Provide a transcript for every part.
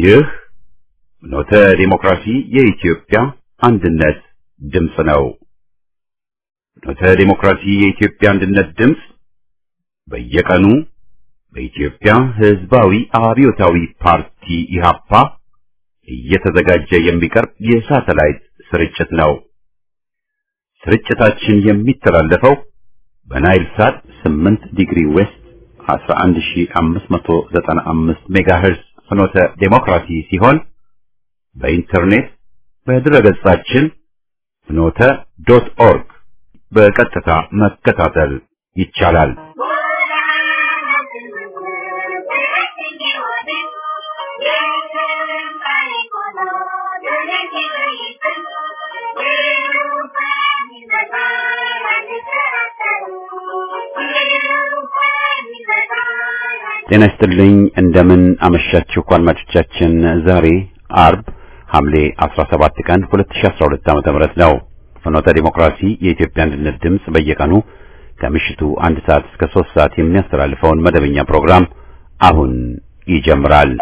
ይህ ኖተ ዲሞክራሲ የኢትዮጵያ አንድነት ድምፅ ነው። ኖተ ዲሞክራሲ የኢትዮጵያ አንድነት ድምፅ በየቀኑ በኢትዮጵያ ሕዝባዊ አብዮታዊ ፓርቲ ኢህአፓ እየተዘጋጀ የሚቀርብ የሳተላይት ስርጭት ነው። ስርጭታችን የሚተላለፈው በናይል ሳት 8 ዲግሪ ዌስት 11595 ሜጋሄርዝ ፍኖተ ዴሞክራሲ ሲሆን በኢንተርኔት በድረገጻችን ፍኖተ ዶት ኦርግ በቀጥታ መከታተል ይቻላል። ጤና ይስጥልኝ። እንደምን አመሻችሁ አድማጮቻችን። ዛሬ አርብ ሐምሌ 17 ቀን 2012 ዓ.ም ነው። ፍኖተ ዲሞክራሲ የኢትዮጵያ አንድነት ድምፅ በየቀኑ ከምሽቱ አንድ ሰዓት እስከ 3 ሰዓት የሚያስተላልፈውን መደበኛ ፕሮግራም አሁን ይጀምራል።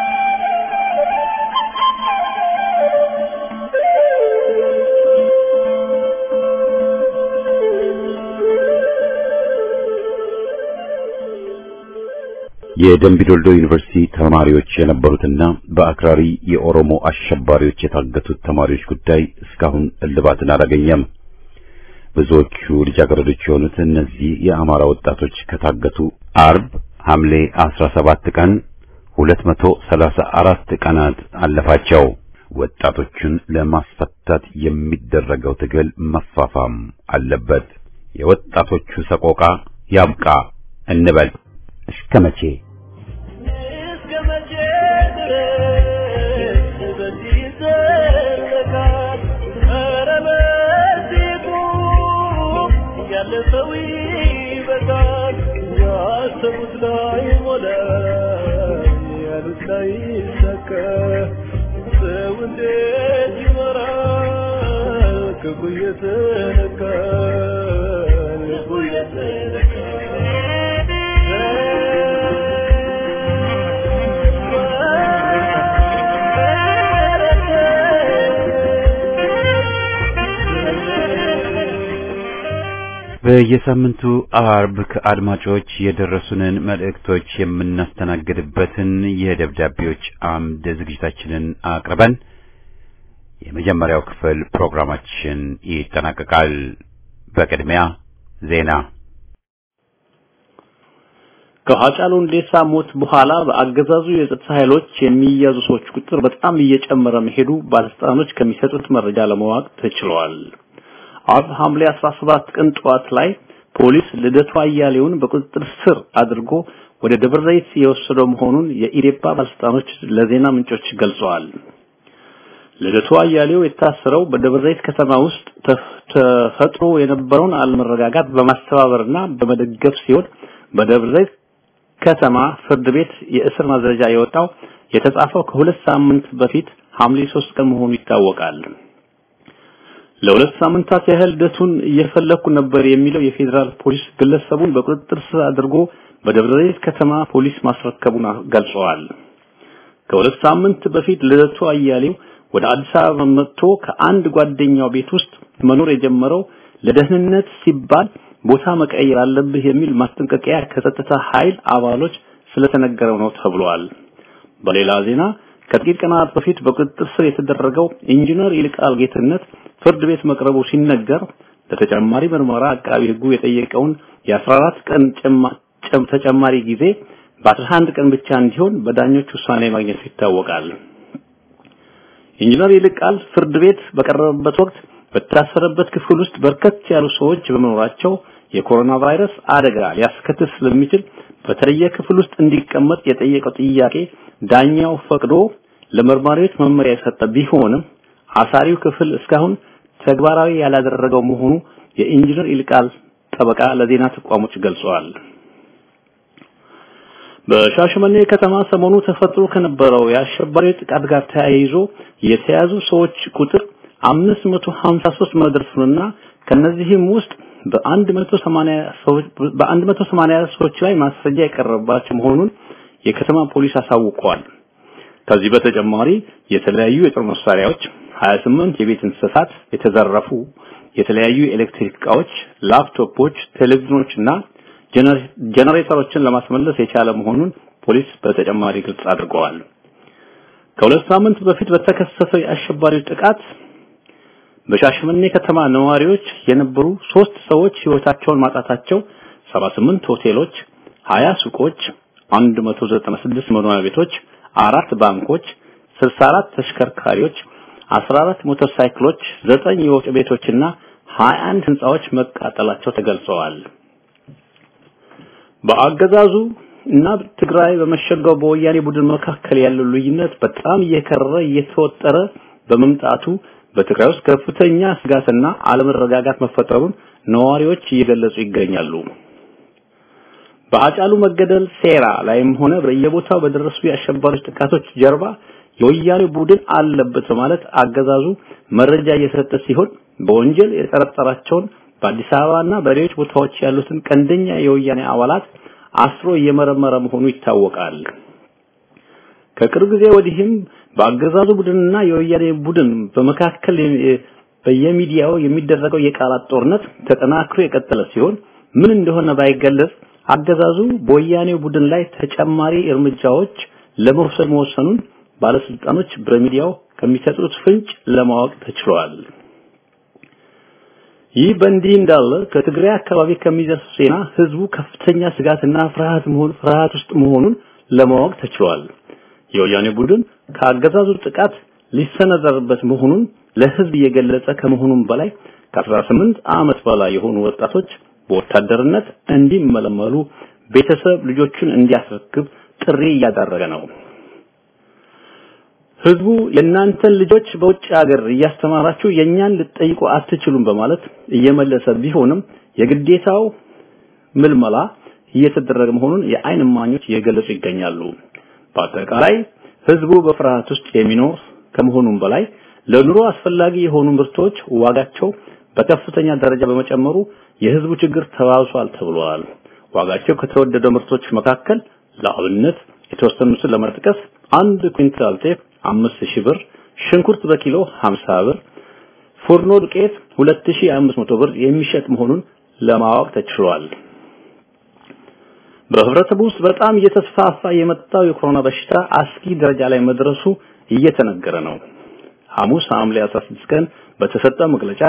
የደምቢዶልዶ ዩኒቨርሲቲ ተማሪዎች የነበሩትና በአክራሪ የኦሮሞ አሸባሪዎች የታገቱት ተማሪዎች ጉዳይ እስካሁን እልባትን አላገኘም። ብዙዎቹ ልጃገረዶች የሆኑት እነዚህ የአማራ ወጣቶች ከታገቱ አርብ ሐምሌ 17 ቀን 234 ቀናት አለፋቸው። ወጣቶቹን ለማስፈታት የሚደረገው ትግል መፋፋም አለበት። የወጣቶቹ ሰቆቃ ያብቃ እንበል። እስከ መቼ እስከ መቼ ድረስ በዚህ ይዘለቃል? ኧረ በዚሁ ያለፈው ይበቃል። ያሰቡት ላይ ሞላ፣ ያሉት ላይ ይሳካ። ሰው እንዴት ይኖራል? ክፉ እየተነካ ልቡ በየሳምንቱ አርብ ከአድማጮች የደረሱንን መልእክቶች የምናስተናግድበትን የደብዳቤዎች አምድ ዝግጅታችንን አቅርበን የመጀመሪያው ክፍል ፕሮግራማችን ይጠናቀቃል። በቅድሚያ ዜና። ከሀጫሉ ሁንዴሳ ሞት በኋላ በአገዛዙ የጸጥታ ኃይሎች የሚያዙ ሰዎች ቁጥር በጣም እየጨመረ መሄዱ ባለስልጣኖች ከሚሰጡት መረጃ ለማወቅ ተችሏል። አርብ ሐምሌ 17 ቀን ጠዋት ላይ ፖሊስ ልደቱ አያሌውን በቁጥጥር ስር አድርጎ ወደ ደብረ ዘይት የወሰደው መሆኑን የኢዴፓ ባለስልጣኖች ለዜና ምንጮች ገልጸዋል። ልደቱ አያሌው የታሰረው በደብረ ዘይት ከተማ ውስጥ ተፈጥሮ የነበረውን አለመረጋጋት በማስተባበርና በመደገፍ ሲሆን በደብረ ዘይት ከተማ ፍርድ ቤት የእስር ማዘዣ የወጣው የተጻፈው ከሁለት ሳምንት በፊት ሐምሌ 3 ቀን መሆኑ ይታወቃል። ለሁለት ሳምንታት ያህል ልደቱን እየፈለኩ ነበር የሚለው የፌዴራል ፖሊስ ግለሰቡን በቁጥጥር ስር አድርጎ በደብረ ዘይት ከተማ ፖሊስ ማስረከቡን ገልጸዋል። ከሁለት ሳምንት በፊት ልደቱ አያሌው ወደ አዲስ አበባ መጥቶ ከአንድ ጓደኛው ቤት ውስጥ መኖር የጀመረው ለደህንነት ሲባል ቦታ መቀየር አለብህ የሚል ማስጠንቀቂያ ከጸጥታ ኃይል አባሎች ስለተነገረው ነው ተብሏል። በሌላ ዜና ከጥቂት ቀናት በፊት በቁጥጥር ስር የተደረገው ኢንጂነር ይልቃል ጌትነት ፍርድ ቤት መቅረቡ ሲነገር ለተጨማሪ ምርመራ አቃቢ ሕጉ የጠየቀውን የ14 ቀን ተጨማሪ ጊዜ በ11 ቀን ብቻ እንዲሆን በዳኞች ውሳኔ ማግኘቱ ይታወቃል። ኢንጂነር ይልቃል ፍርድ ቤት በቀረበበት ወቅት በታሰረበት ክፍል ውስጥ በርከት ያሉ ሰዎች በመኖራቸው የኮሮና ቫይረስ አደጋ ሊያስከትል ስለሚችል በተለየ ክፍል ውስጥ እንዲቀመጥ የጠየቀው ጥያቄ ዳኛው ፈቅዶ ለመርማሪዎች መመሪያ የሰጠ ቢሆንም አሳሪው ክፍል እስካሁን ተግባራዊ ያላደረገው መሆኑ የኢንጂነር ይልቃል ጠበቃ ለዜና ተቋሞች ገልጸዋል። በሻሸመኔ ከተማ ሰሞኑ ተፈጥሮ ከነበረው የአሸባሪ ጥቃት ጋር ተያይዞ የተያዙ ሰዎች ቁጥር 553 መድረሱንና ከነዚህም ውስጥ በ180 ሰዎች በ180 ሰዎች ላይ ማስረጃ የቀረበባቸው መሆኑን የከተማ ፖሊስ አሳውቀዋል። ከዚህ በተጨማሪ የተለያዩ የጦር መሳሪያዎች፣ 28 የቤት እንስሳት የተዘረፉ የተለያዩ የኤሌክትሪክ እቃዎች፣ ላፕቶፖች፣ ቴሌቪዥኖች እና ጀነሬተሮችን ለማስመለስ የቻለ መሆኑን ፖሊስ በተጨማሪ ግልጽ አድርገዋል። ከሁለት ሳምንት በፊት በተከሰተው የአሸባሪዎች ጥቃት በሻሸመኔ ከተማ ነዋሪዎች የነበሩ ሶስት ሰዎች ህይወታቸውን ማጣታቸው 78 ሆቴሎች፣ 20 ሱቆች፣ 196 መኖሪያ ቤቶች፣ አራት ባንኮች፣ 64 ተሽከርካሪዎች፣ 14 ሞተር ሳይክሎች፣ 9 የወፍጮ ቤቶችና 21 ህንጻዎች መቃጠላቸው ተገልጸዋል። በአገዛዙ እና ትግራይ በመሸገው በወያኔ ቡድን መካከል ያለው ልዩነት በጣም እየከረረ እየተወጠረ በመምጣቱ በትግራይ ውስጥ ከፍተኛ ስጋትና አለመረጋጋት መፈጠሩን ነዋሪዎች እየገለጹ ይገኛሉ። በአጫሉ መገደል ሴራ ላይም ሆነ በየቦታው በደረሱ የአሸባሪዎች ጥቃቶች ጀርባ የወያኔ ቡድን አለበት በማለት አገዛዙ መረጃ እየሰጠ ሲሆን በወንጀል የጠረጠራቸውን በአዲስ አበባና በሌሎች ቦታዎች ያሉትን ቀንደኛ የወያኔ አባላት አስሮ እየመረመረ መሆኑ ይታወቃል። ከቅርብ ጊዜ ወዲህም በአገዛዙ ቡድንና የወያኔ ቡድን በመካከል በየሚዲያው የሚደረገው የቃላት ጦርነት ተጠናክሮ የቀጠለ ሲሆን ምን እንደሆነ ባይገለጽ አገዛዙ በወያኔ ቡድን ላይ ተጨማሪ እርምጃዎች ለመውሰድ መወሰኑን ባለስልጣኖች በሚዲያው ከሚሰጡት ፍንጭ ለማወቅ ተችሏል። ይህ በእንዲህ እንዳለ ከትግራይ አካባቢ ከሚደርሱ ዜና ህዝቡ ከፍተኛ ስጋትና ፍርሃት መሆን ፍርሃት ውስጥ መሆኑን ለማወቅ ተችሏል። የወያኔ ቡድን ከአገዛዙ ጥቃት ሊሰነዘርበት መሆኑን ለህዝብ እየገለጸ ከመሆኑም በላይ ከ18 ዓመት በላይ የሆኑ ወጣቶች በወታደርነት እንዲመለመሉ ቤተሰብ ልጆቹን እንዲያስረክብ ጥሪ እያደረገ ነው። ህዝቡ የእናንተን ልጆች በውጭ ሀገር እያስተማራችሁ የኛን ልትጠይቁ አትችሉም በማለት እየመለሰ ቢሆንም የግዴታው ምልመላ እየተደረገ መሆኑን የአይን እማኞች እየገለጹ ይገኛሉ። በአጠቃላይ ህዝቡ በፍርሃት ውስጥ የሚኖር ከመሆኑም በላይ ለኑሮ አስፈላጊ የሆኑ ምርቶች ዋጋቸው በከፍተኛ ደረጃ በመጨመሩ የህዝቡ ችግር ተባብሷል ተብሏል። ዋጋቸው ከተወደደ ምርቶች መካከል ለአብነት የተወሰኑትን ለመጥቀስ አንድ ኩንታል ጤፍ አምስት ሺህ ብር፣ ሽንኩርት በኪሎ 50 ብር፣ ፉርኖ ዱቄት 2500 ብር የሚሸጥ መሆኑን ለማወቅ ተችሏል። በህብረተሰቡ ውስጥ በጣም እየተስፋፋ የመጣው የኮሮና በሽታ አስጊ ደረጃ ላይ መድረሱ እየተነገረ ነው። ሐሙስ ሐምሌ 16 ቀን በተሰጠ መግለጫ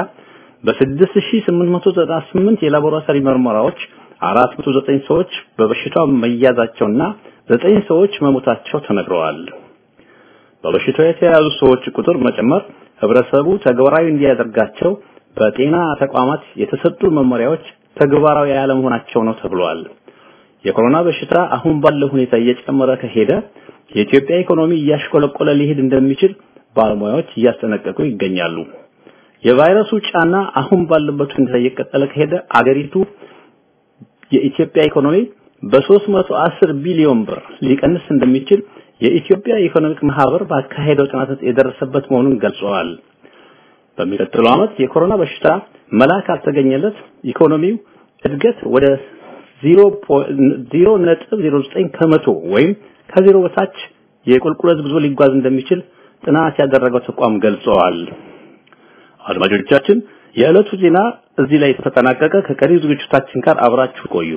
በ6898 የላቦራቶሪ ምርመራዎች 409 ሰዎች በበሽታው መያዛቸውና 9 ሰዎች መሞታቸው ተነግረዋል። በበሽታው የተያዙ ሰዎች ቁጥር መጨመር ህብረተሰቡ ተግባራዊ እንዲያደርጋቸው በጤና ተቋማት የተሰጡ መመሪያዎች ተግባራዊ ያለመሆናቸው ነው ተብሏል። የኮሮና በሽታ አሁን ባለው ሁኔታ እየጨመረ ከሄደ የኢትዮጵያ ኢኮኖሚ እያሽቆለቆለ ሊሄድ እንደሚችል ባለሙያዎች እያስጠነቀቁ ይገኛሉ። የቫይረሱ ጫና አሁን ባለበት ሁኔታ እየቀጠለ ከሄደ አገሪቱ የኢትዮጵያ ኢኮኖሚ በ310 ቢሊዮን ብር ሊቀንስ እንደሚችል የኢትዮጵያ ኢኮኖሚክ ማህበር ባካሄደው ጥናት የደረሰበት መሆኑን ገልጸዋል። በሚቀጥለው ዓመት የኮሮና በሽታ መላ ካልተገኘለት ኢኮኖሚው እድገት ወደ 0.09 ከመቶ ወይም ከዜሮ በታች የቁልቁለት ጉዞ ሊጓዝ እንደሚችል ጥናት ያደረገው ተቋም ገልጸዋል። አድማጮቻችን፣ የዕለቱ ዜና እዚህ ላይ ተጠናቀቀ። ከቀሪ ዝግጅቶቻችን ጋር አብራችሁ ቆዩ።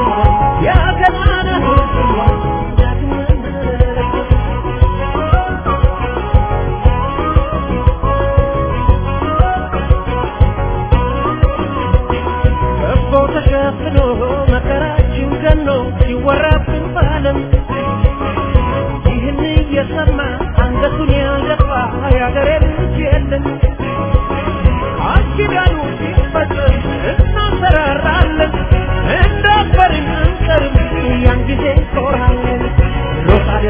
Yeah.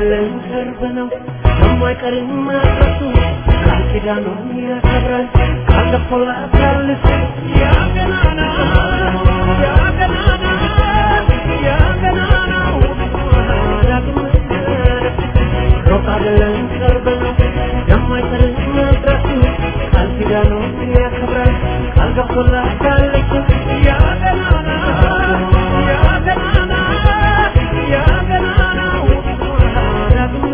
አይደለም ቅርብ ነው የማይቀርም መድረሱ ቃል ኪዳኑን ያከብራል ቃል ገብቶላታል እሱ ያ ገናና ያ ገናና ያ ገናናው ዳግም ሩቅ አይደለም ቅርብ ነው የማይቀርም መድረሱ ቃል ኪዳኑን ያከብራል ቃል ገብቶላታል እሱ ያ ገናና ያ ገናና ያ ገናናው ዳግም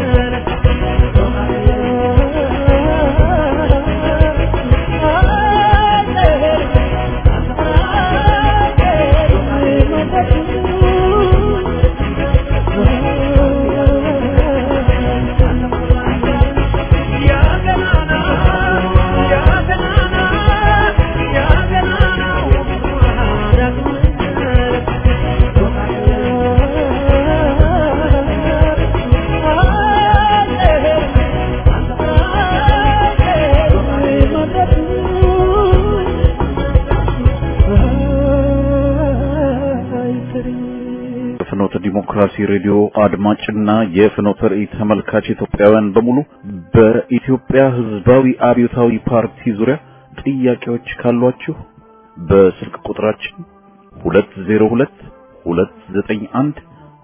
ፍኖተ ዲሞክራሲ ሬዲዮ አድማጭና የፍኖተ ራእይ ተመልካች ኢትዮጵያውያን በሙሉ በኢትዮጵያ ሕዝባዊ አብዮታዊ ፓርቲ ዙሪያ ጥያቄዎች ካሏችሁ በስልክ ቁጥራችን 202 291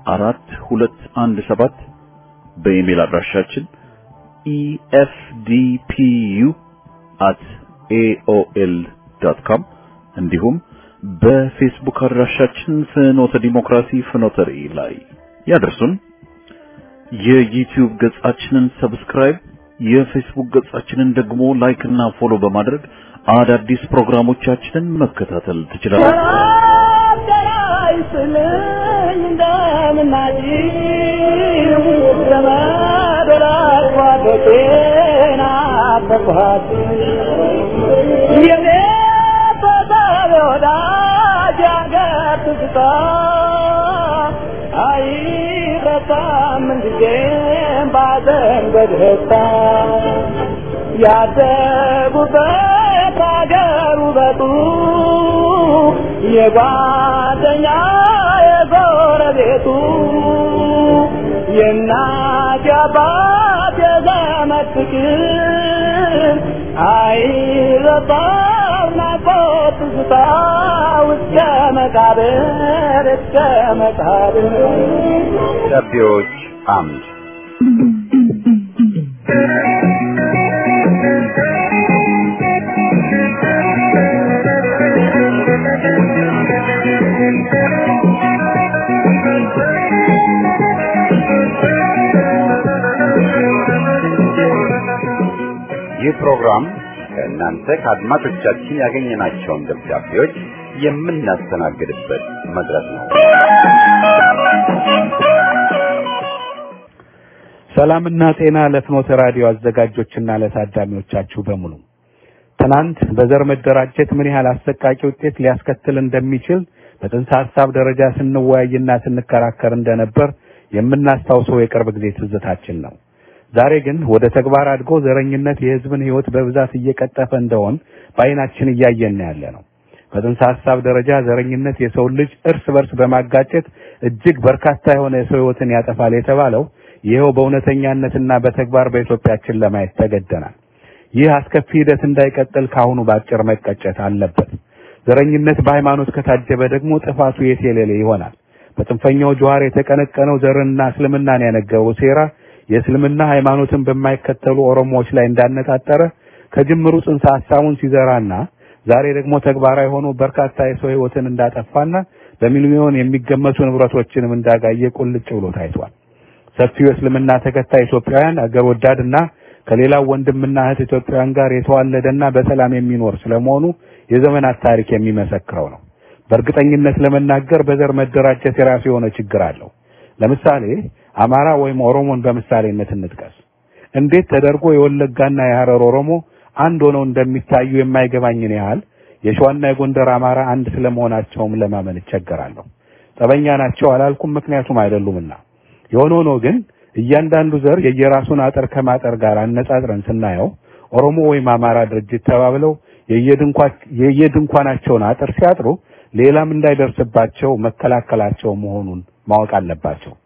4217 በኢሜል አድራሻችን efdpu@aol.com እንዲሁም በፌስቡክ አድራሻችን ፍኖተ ዲሞክራሲ ፍኖተ ራእይ ላይ ያደርሱን። የዩቲዩብ ገጻችንን ሰብስክራይብ፣ የፌስቡክ ገጻችንን ደግሞ ላይክ እና ፎሎ በማድረግ አዳዲስ ፕሮግራሞቻችንን መከታተል ትችላላችሁ። ያደጉበት አገር ውበቱ የጓደኛ የጎረቤቱ የእናት የአባት የዘመድ ፍቅር አይረሳም ናፍቆት ትዝታ እስከ መቃብር እስከ መቃብር ደብዳቤዎች አምድ ይህ ፕሮግራም ከእናንተ ከአድማጮቻችን ያገኘናቸውን ደብዳቤዎች የምናስተናግድበት መድረክ ነው። ሰላምና ጤና ለፍኖተ ራዲዮ አዘጋጆችና ለታዳሚዎቻችሁ በሙሉ ትናንት በዘር መደራጀት ምን ያህል አሰቃቂ ውጤት ሊያስከትል እንደሚችል በጥንሰ ሐሳብ ደረጃ ስንወያይና ስንከራከር እንደነበር የምናስታውሰው የቅርብ ጊዜ ትዝታችን ነው። ዛሬ ግን ወደ ተግባር አድጎ ዘረኝነት የሕዝብን ሕይወት በብዛት እየቀጠፈ እንደሆን በዓይናችን እያየን ያለ ነው። በጥንሰ ሐሳብ ደረጃ ዘረኝነት የሰው ልጅ እርስ በርስ በማጋጨት እጅግ በርካታ የሆነ የሰው ሕይወትን ያጠፋል የተባለው ይኸው በእውነተኛነትና በተግባር በኢትዮጵያችን ለማየት ተገደናል። ይህ አስከፊ ሂደት እንዳይቀጥል ካሁኑ በአጭር መቀጨት አለበት። ዘረኝነት በሃይማኖት ከታጀበ ደግሞ ጥፋቱ የቴሌሌ ይሆናል። በጽንፈኛው ጀዋር የተቀነቀነው ዘርንና እስልምናን ያነገበው ሴራ የእስልምና ሃይማኖትን በማይከተሉ ኦሮሞዎች ላይ እንዳነጣጠረ ከጅምሩ ጽንሰ ሐሳቡን ሲዘራና ዛሬ ደግሞ ተግባራዊ ሆኖ በርካታ የሰው ሕይወትን እንዳጠፋና በሚሊዮን የሚገመቱ ንብረቶችንም እንዳጋየ ቁልጭ ብሎ ታይቷል። ሰፊው የእስልምና ተከታይ ኢትዮጵያውያን አገር ወዳድና ከሌላው ወንድምና እህት ኢትዮጵያውያን ጋር የተዋለደና በሰላም የሚኖር ስለመሆኑ የዘመናት ታሪክ የሚመሰክረው ነው። በእርግጠኝነት ለመናገር በዘር መደራጀት የራሱ የሆነ ችግር አለው። ለምሳሌ አማራ ወይም ኦሮሞን በምሳሌነት እንጥቀስ። እንዴት ተደርጎ የወለጋና የሐረር ኦሮሞ አንድ ሆነው እንደሚታዩ የማይገባኝን ያህል የሸዋና የጎንደር አማራ አንድ ስለመሆናቸውም ለማመን እቸገራለሁ። ጠበኛ ናቸው አላልኩም፣ ምክንያቱም አይደሉምና። የሆነ ሆኖ ግን እያንዳንዱ ዘር የየራሱን አጥር ከማጠር ጋር አነጻጽረን ስናየው ኦሮሞ ወይም አማራ ድርጅት ተባብለው የየድንኳናቸውን አጥር ሲያጥሩ ሌላም እንዳይደርስባቸው መከላከላቸው መሆኑን ማወቅ አለባቸው።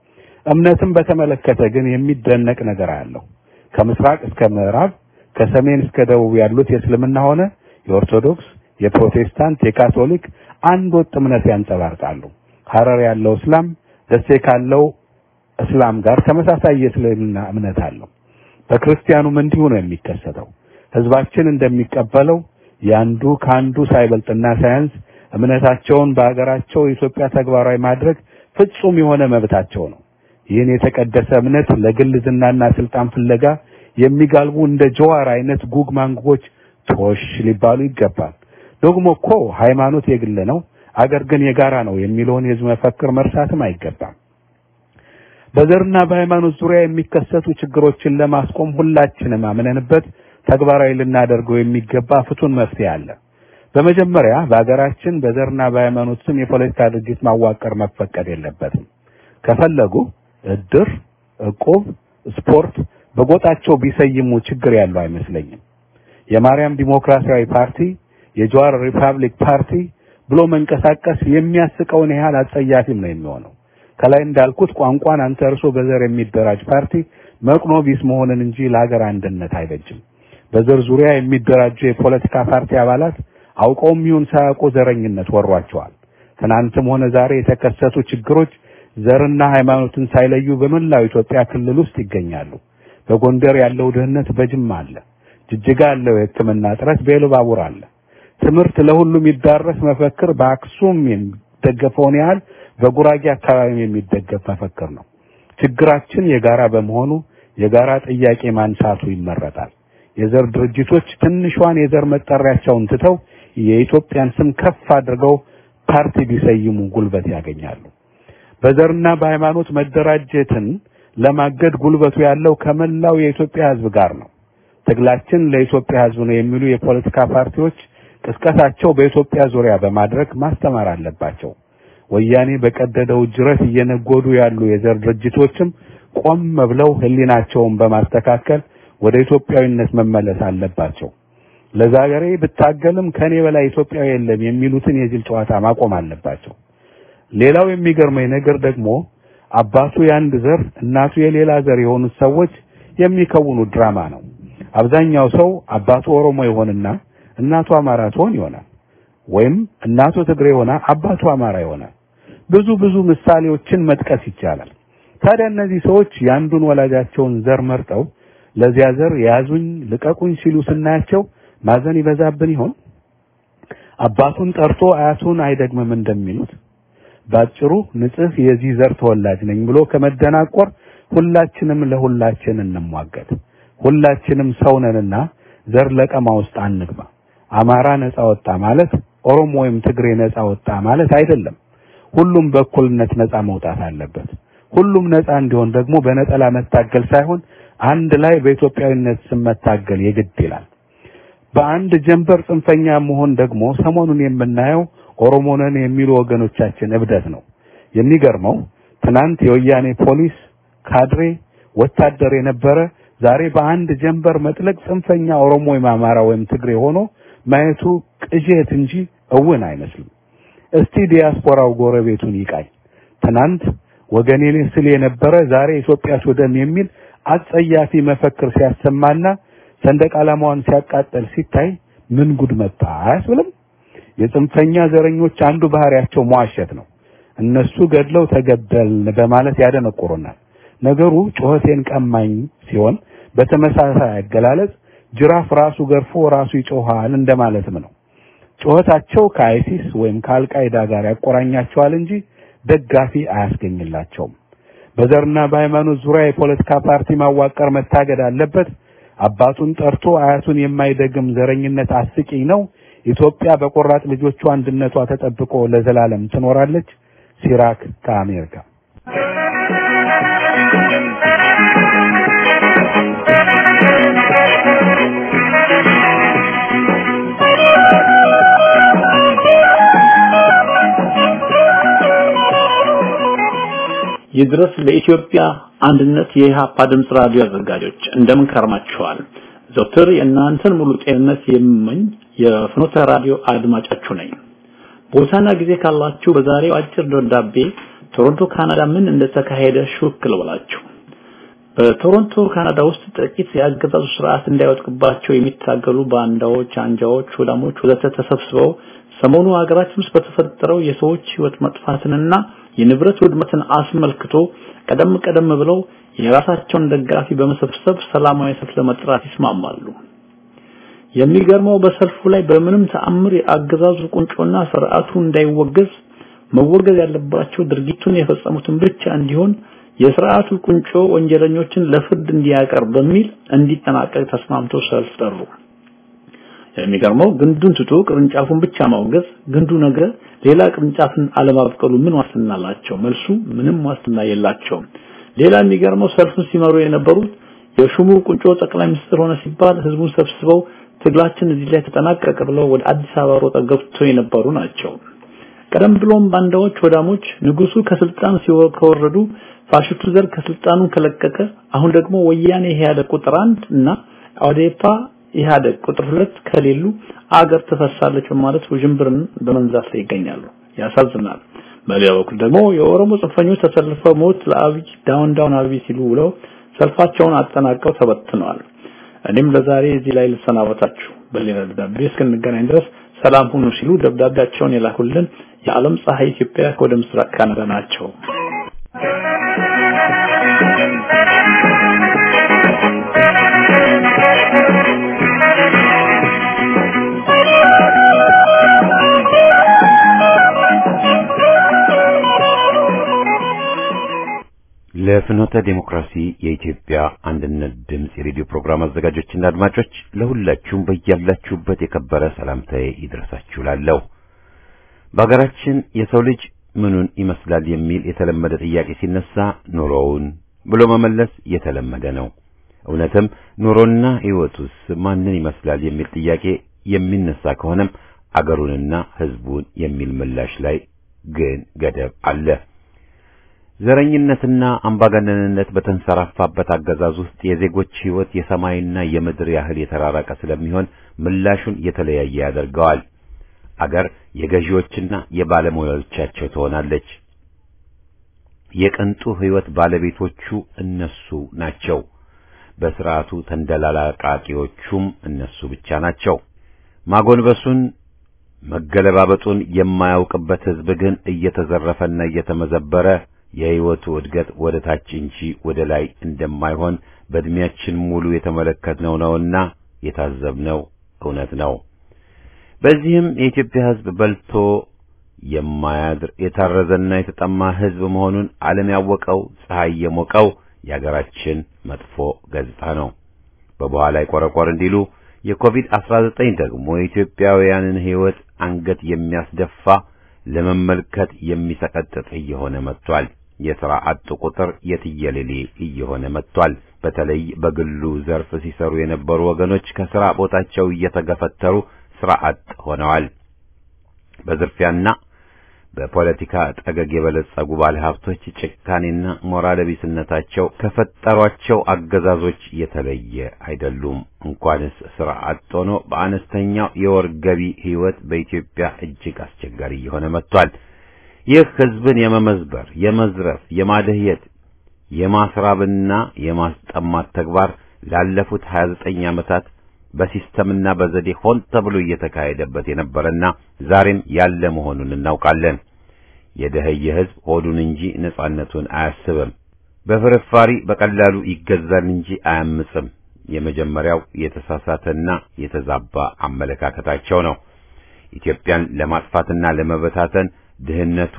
እምነትን በተመለከተ ግን የሚደነቅ ነገር አለው። ከምስራቅ እስከ ምዕራብ ከሰሜን እስከ ደቡብ ያሉት የእስልምና ሆነ የኦርቶዶክስ፣ የፕሮቴስታንት፣ የካቶሊክ አንድ ወጥ እምነት ያንጸባርቃሉ። ሐረር ያለው እስላም ደሴ ካለው እስላም ጋር ተመሳሳይ የእስልምና እምነት አለው። በክርስቲያኑም እንዲሁ ነው የሚከሰተው። ህዝባችን እንደሚቀበለው ያንዱ ከአንዱ ሳይበልጥና ሳያንስ እምነታቸውን በሀገራቸው ኢትዮጵያ ተግባራዊ ማድረግ ፍጹም የሆነ መብታቸው ነው። ይህን የተቀደሰ እምነት ለግል ዝናና ስልጣን ፍለጋ የሚጋልቡ እንደ ጀዋር አይነት ጉግ ማንጉጎች ቶሽ ሊባሉ ይገባል። ደግሞ እኮ ሃይማኖት የግል ነው፣ አገር ግን የጋራ ነው የሚለውን የህዝብ መፈክር መርሳትም አይገባም። በዘርና በሃይማኖት ዙሪያ የሚከሰቱ ችግሮችን ለማስቆም ሁላችንም አምነንበት ተግባራዊ ልናደርገው የሚገባ ፍቱን መፍትሄ አለ። በመጀመሪያ በሀገራችን በዘርና በሃይማኖት ስም የፖለቲካ ድርጅት ማዋቀር መፈቀድ የለበትም። ከፈለጉ እድር፣ እቁብ፣ ስፖርት በጎጣቸው ቢሰይሙ ችግር ያለው አይመስለኝም። የማርያም ዲሞክራሲያዊ ፓርቲ፣ የጀዋር ሪፐብሊክ ፓርቲ ብሎ መንቀሳቀስ የሚያስቀውን ያህል አጸያፊም ነው የሚሆነው። ከላይ እንዳልኩት ቋንቋን አንተርሶ በዘር የሚደራጅ ፓርቲ መቅኖ ቢስ መሆንን እንጂ ለሀገር አንድነት አይበጅም። በዘር ዙሪያ የሚደራጁ የፖለቲካ ፓርቲ አባላት አውቀውም ይሁን ሳያውቁ ዘረኝነት ወሯቸዋል። ትናንትም ሆነ ዛሬ የተከሰቱ ችግሮች ዘርና ሃይማኖትን ሳይለዩ በመላው ኢትዮጵያ ክልል ውስጥ ይገኛሉ። በጎንደር ያለው ድህነት በጅማ አለ። ጅጅጋ ያለው የሕክምና እጥረት በኢሉባቡር አለ። ትምህርት ለሁሉም ይዳረስ መፈክር በአክሱም የሚደገፈውን ያህል በጉራጌ አካባቢ የሚደገፍ መፈክር ነው። ችግራችን የጋራ በመሆኑ የጋራ ጥያቄ ማንሳቱ ይመረጣል። የዘር ድርጅቶች ትንሿን የዘር መጠሪያቸውን ትተው የኢትዮጵያን ስም ከፍ አድርገው ፓርቲ ቢሰይሙ ጉልበት ያገኛሉ። በዘርና በሃይማኖት መደራጀትን ለማገድ ጉልበቱ ያለው ከመላው የኢትዮጵያ ሕዝብ ጋር ነው። ትግላችን ለኢትዮጵያ ሕዝብ ነው የሚሉ የፖለቲካ ፓርቲዎች ቅስቀሳቸው በኢትዮጵያ ዙሪያ በማድረግ ማስተማር አለባቸው። ወያኔ በቀደደው ጅረት እየነጎዱ ያሉ የዘር ድርጅቶችም ቆም ብለው ሕሊናቸውን በማስተካከል ወደ ኢትዮጵያዊነት መመለስ አለባቸው። ለዛገሬ ብታገልም ከኔ በላይ ኢትዮጵያዊ የለም የሚሉትን የጅል ጨዋታ ማቆም አለባቸው። ሌላው የሚገርመኝ ነገር ደግሞ አባቱ የአንድ ዘር እናቱ የሌላ ዘር የሆኑት ሰዎች የሚከውኑት ድራማ ነው። አብዛኛው ሰው አባቱ ኦሮሞ ይሆንና እናቱ አማራ ትሆን ይሆናል። ወይም እናቱ ትግሬ ሆና አባቱ አማራ ይሆናል። ብዙ ብዙ ምሳሌዎችን መጥቀስ ይቻላል። ታዲያ እነዚህ ሰዎች የአንዱን ወላጃቸውን ዘር መርጠው ለዚያ ዘር ያዙኝ ልቀቁኝ ሲሉ ስናያቸው ማዘን ይበዛብን ይሆን? አባቱን ጠርቶ አያቱን አይደግምም እንደሚሉት ባጭሩ ንጽህ የዚህ ዘር ተወላጅ ነኝ ብሎ ከመደናቆር ሁላችንም ለሁላችን እንሟገት። ሁላችንም ሰው ነንና ዘር ለቀማ ውስጥ አንግባ። አማራ ነፃ ወጣ ማለት ኦሮሞ ወይም ትግሬ ነፃ ወጣ ማለት አይደለም። ሁሉም በእኩልነት ነፃ መውጣት አለበት። ሁሉም ነፃ እንዲሆን ደግሞ በነጠላ መታገል ሳይሆን አንድ ላይ በኢትዮጵያዊነት ስም መታገል የግድ ይላል። በአንድ ጀንበር ጽንፈኛ መሆን ደግሞ ሰሞኑን የምናየው ኦሮሞ ነን የሚሉ ወገኖቻችን እብደት ነው። የሚገርመው ትናንት የወያኔ ፖሊስ ካድሬ ወታደር የነበረ ዛሬ በአንድ ጀንበር መጥለቅ ጽንፈኛ ኦሮሞ ወይም አማራ ወይም ትግሬ ሆኖ ማየቱ ቅዠት እንጂ እውን አይመስልም። እስቲ ዲያስፖራው ጎረቤቱን ይቃኝ። ትናንት ወገኔን ስል የነበረ ዛሬ ኢትዮጵያ ሱዳን የሚል አጸያፊ መፈክር ሲያሰማና ሰንደቅ ዓላማዋን ሲያቃጠል ሲታይ ምን ጉድ መጣ አያስብልም? የጽንፈኛ ዘረኞች አንዱ ባህሪያቸው መዋሸት ነው። እነሱ ገድለው ተገደልን በማለት ያደነቁሩናል። ነገሩ ጩኸቴን ቀማኝ ሲሆን በተመሳሳይ አገላለጽ ጅራፍ ራሱ ገርፎ ራሱ ይጮሃል እንደማለትም ነው። ጩኸታቸው ከአይሲስ ወይም ከአልቃይዳ ጋር ያቆራኛቸዋል እንጂ ደጋፊ አያስገኝላቸውም። በዘርና በሃይማኖት ዙሪያ የፖለቲካ ፓርቲ ማዋቀር መታገድ አለበት። አባቱን ጠርቶ አያቱን የማይደግም ዘረኝነት አስቂኝ ነው። ኢትዮጵያ በቆራጥ ልጆቿ አንድነቷ ተጠብቆ ለዘላለም ትኖራለች። ሲራክ ከአሜሪካ ይድረስ ለኢትዮጵያ አንድነት የኢሃፓ ድምፅ ራዲዮ አዘጋጆች እንደምን ከርማችኋል? ዘውትር የእናንተን ሙሉ ጤንነት የምመኝ የፍኖተ ራዲዮ አድማጫችሁ ነኝ። ቦታና ጊዜ ካላችሁ በዛሬው አጭር ደብዳቤ ቶሮንቶ ካናዳ ምን እንደተካሄደ ሹክ ልበላችሁ። በቶሮንቶ ካናዳ ውስጥ ጥቂት የአገዛዙ ስርዓት እንዳይወጥቅባቸው የሚታገሉ ባንዳዎች፣ አንጃዎች፣ ወዳሞች ወዘተ ተሰብስበው ሰሞኑ ሀገራችን ውስጥ በተፈጠረው የሰዎች ህይወት መጥፋትንና የንብረት ውድመትን አስመልክቶ ቀደም ቀደም ብለው የራሳቸውን ደጋፊ በመሰብሰብ ሰላማዊ ሰልፍ ለመጥራት ይስማማሉ። የሚገርመው በሰልፉ ላይ በምንም ተአምር የአገዛዙ ቁንጮና ስርዓቱ እንዳይወገዝ መወገዝ ያለባቸው ድርጊቱን የፈጸሙትን ብቻ እንዲሆን የስርዓቱ ቁንጮ ወንጀለኞችን ለፍርድ እንዲያቀርብ በሚል እንዲጠናቀቅ ተስማምቶ ሰልፍ ጠሩ። የሚገርመው ግንዱን ትቶ ቅርንጫፉን ብቻ ማውገዝ ግንዱ ነገ ሌላ ቅርንጫፍን አለማብቀሉ ምን ዋስትና አላቸው? መልሱ ምንም ዋስትና የላቸውም። ሌላ የሚገርመው ሰልፉን ሲመሩ የነበሩት የሹሙ ቁንጮ ጠቅላይ ሚኒስትር ሆነ ሲባል ህዝቡን ሰብስበው ትግላችን እዚህ ላይ ተጠናቀቀ ብለው ወደ አዲስ አበባ ሮጠው ገብተው የነበሩ ናቸው። ቀደም ብሎም ባንዳዎች ወዳሞች ንጉሱ ከስልጣን ከወረዱ ፋሽስቱ ዘር ከስልጣኑ ከለቀቀ አሁን ደግሞ ወያኔ ኢህአዴግ ቁጥር አንድ እና ኦዴፓ ኢህአዴግ ቁጥር ሁለት ከሌሉ አገር ትፈርሳለች በማለት ውዥንብርን በመንዛት ላይ ይገኛሉ። ያሳዝናል። በሌላ በኩል ደግሞ የኦሮሞ ጽንፈኞች ተሰልፈው ሞት ለአብይ ዳውን ዳውን አብይ ሲሉ ውለው ሰልፋቸውን አጠናቀው ተበትነዋል። እኔም ለዛሬ እዚህ ላይ ልሰናበታችሁ። በሌላ ደብዳቤ እስክንገናኝ ድረስ ሰላም ሁኑ ሲሉ ደብዳቤያቸውን የላኩልን የዓለም ፀሐይ ኢትዮጵያ ወደ ምስራቅ ካናዳ ናቸው። ለፍኖተ ዴሞክራሲ የኢትዮጵያ አንድነት ድምፅ የሬዲዮ ፕሮግራም አዘጋጆችና አድማጮች ለሁላችሁም በያላችሁበት የከበረ ሰላምታዬ ይድረሳችሁ ላለሁ በሀገራችን የሰው ልጅ ምኑን ይመስላል የሚል የተለመደ ጥያቄ ሲነሳ ኑሮውን ብሎ መመለስ የተለመደ ነው። እውነትም ኑሮና ሕይወቱስ ማንን ይመስላል የሚል ጥያቄ የሚነሳ ከሆነም አገሩንና ሕዝቡን የሚል ምላሽ ላይ ግን ገደብ አለ። ዘረኝነትና አምባገነንነት በተንሰራፋበት አገዛዝ ውስጥ የዜጎች ሕይወት የሰማይና የምድር ያህል የተራራቀ ስለሚሆን ምላሹን የተለያየ ያደርገዋል። አገር የገዢዎችና የባለሙያዎቻቸው ትሆናለች። የቅንጡ ሕይወት ባለቤቶቹ እነሱ ናቸው። በስርዓቱ ተንደላላቃቂዎቹም እነሱ ብቻ ናቸው። ማጎንበሱን መገለባበጡን የማያውቅበት ሕዝብ ግን እየተዘረፈና እየተመዘበረ የሕይወቱ እድገት ወደ ታች እንጂ ወደ ላይ እንደማይሆን በዕድሜያችን ሙሉ የተመለከትነው ነውና የታዘብነው እውነት ነው። በዚህም የኢትዮጵያ ሕዝብ በልቶ የማያድር የታረዘና የተጠማ ሕዝብ መሆኑን ዓለም ያወቀው ፀሐይ የሞቀው የአገራችን መጥፎ ገጽታ ነው። በበኋላ ይቆረቆር እንዲሉ የኮቪድ-19 ደግሞ የኢትዮጵያውያንን ሕይወት አንገት የሚያስደፋ ለመመልከት የሚሰቀጥጥ እየሆነ መጥቷል። የሥራ አጥ ቁጥር የትየሌሌ እየሆነ መጥቷል። በተለይ በግሉ ዘርፍ ሲሰሩ የነበሩ ወገኖች ከሥራ ቦታቸው እየተገፈተሩ ሥራ አጥ ሆነዋል። በዝርፊያና በፖለቲካ ጠገግ የበለጸጉ ባለሀብቶች ጭካኔና ሞራል ቢስነታቸው ከፈጠሯቸው አገዛዞች የተለየ አይደሉም። እንኳንስ ሥራ አጥ ሆኖ በአነስተኛው የወር ገቢ ሕይወት በኢትዮጵያ እጅግ አስቸጋሪ እየሆነ መጥቷል። ይህ ሕዝብን የመመዝበር፣ የመዝረፍ፣ የማደህየት፣ የማስራብና የማስጠማት ተግባር ላለፉት 29 ዓመታት በሲስተምና በዘዴ ሆን ተብሎ እየተካሄደበት የነበረና ዛሬም ያለ መሆኑን እናውቃለን። የደኸየ ሕዝብ ሆዱን እንጂ ነጻነቱን አያስብም። በፍርፋሪ በቀላሉ ይገዛል እንጂ አያምጽም። የመጀመሪያው የተሳሳተና የተዛባ አመለካከታቸው ነው። ኢትዮጵያን ለማጥፋትና ለመበታተን ድህነቱ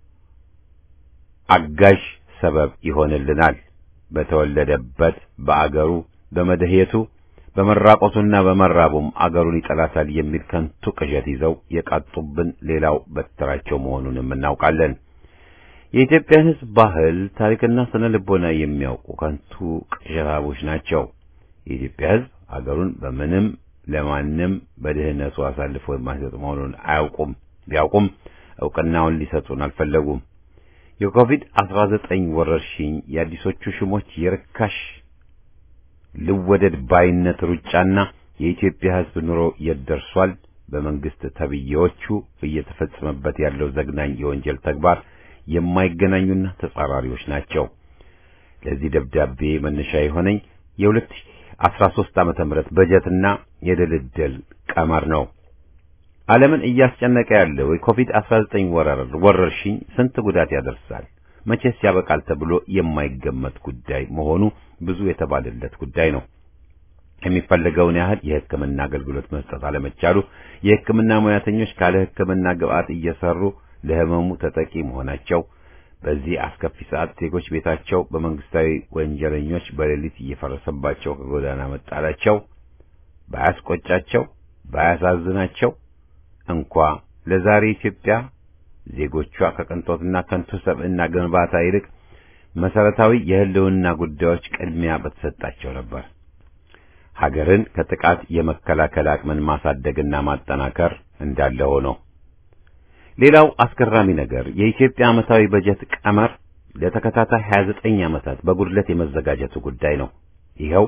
አጋዥ ሰበብ ይሆንልናል። በተወለደበት በአገሩ በመደህየቱ በመራቆቱና በመራቡም አገሩን ይጠላታል የሚል ከንቱ ቅዠት ይዘው የቃጡብን ሌላው በትራቸው መሆኑንም እናውቃለን። የኢትዮጵያን ሕዝብ ባህል፣ ታሪክና ስነ ልቦና የሚያውቁ ከንቱ ቅዠታቦች ናቸው። የኢትዮጵያ ሕዝብ አገሩን በምንም ለማንም በድህነቱ አሳልፎ የማይሰጥ መሆኑን አያውቁም። ቢያውቁም እውቅናውን ሊሰጡን አልፈለጉም። የኮቪድ 19 ወረርሽኝ የአዲሶቹ ሽሞች የርካሽ ልወደድ ባይነት ሩጫና የኢትዮጵያ ሕዝብ ኑሮ የት ደርሷል? በመንግስት ተብዬዎቹ እየተፈጸመበት ያለው ዘግናኝ የወንጀል ተግባር የማይገናኙና ተጻራሪዎች ናቸው። ለዚህ ደብዳቤ መነሻ የሆነኝ የ2013 ዓመተ ምህረት በጀትና የድልድል ቀመር ነው። ዓለምን እያስጨነቀ ያለው የኮቪድ-19 ወረር ወረርሽኝ ስንት ጉዳት ያደርሳል፣ መቼስ ያበቃል ተብሎ የማይገመት ጉዳይ መሆኑ ብዙ የተባለለት ጉዳይ ነው። የሚፈለገውን ያህል የሕክምና አገልግሎት መስጠት አለመቻሉ፣ የሕክምና ሙያተኞች ካለ ሕክምና ግብዓት እየሰሩ ለህመሙ ተጠቂ መሆናቸው፣ በዚህ አስከፊ ሰዓት ዜጎች ቤታቸው በመንግስታዊ ወንጀለኞች በሌሊት እየፈረሰባቸው ከጎዳና መጣላቸው ባያስቆጫቸው ባያሳዝናቸው እንኳ ለዛሬ ኢትዮጵያ ዜጎቿ ከቅንጦትና ከንቱ ሰብዕና ግንባታ ይልቅ መሰረታዊ የህልውና ጉዳዮች ቅድሚያ በተሰጣቸው ነበር። ሀገርን ከጥቃት የመከላከል አቅምን ማሳደግና ማጠናከር እንዳለ ሆኖ ሌላው አስገራሚ ነገር የኢትዮጵያ ዓመታዊ በጀት ቀመር ለተከታታይ 29 ዓመታት በጉድለት የመዘጋጀቱ ጉዳይ ነው። ይኸው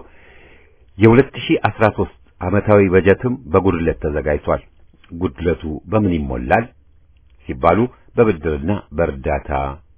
የ2013 ዓመታዊ በጀትም በጉድለት ተዘጋጅቷል። ጉድለቱ በምን ይሞላል ሲባሉ በብድርና በእርዳታ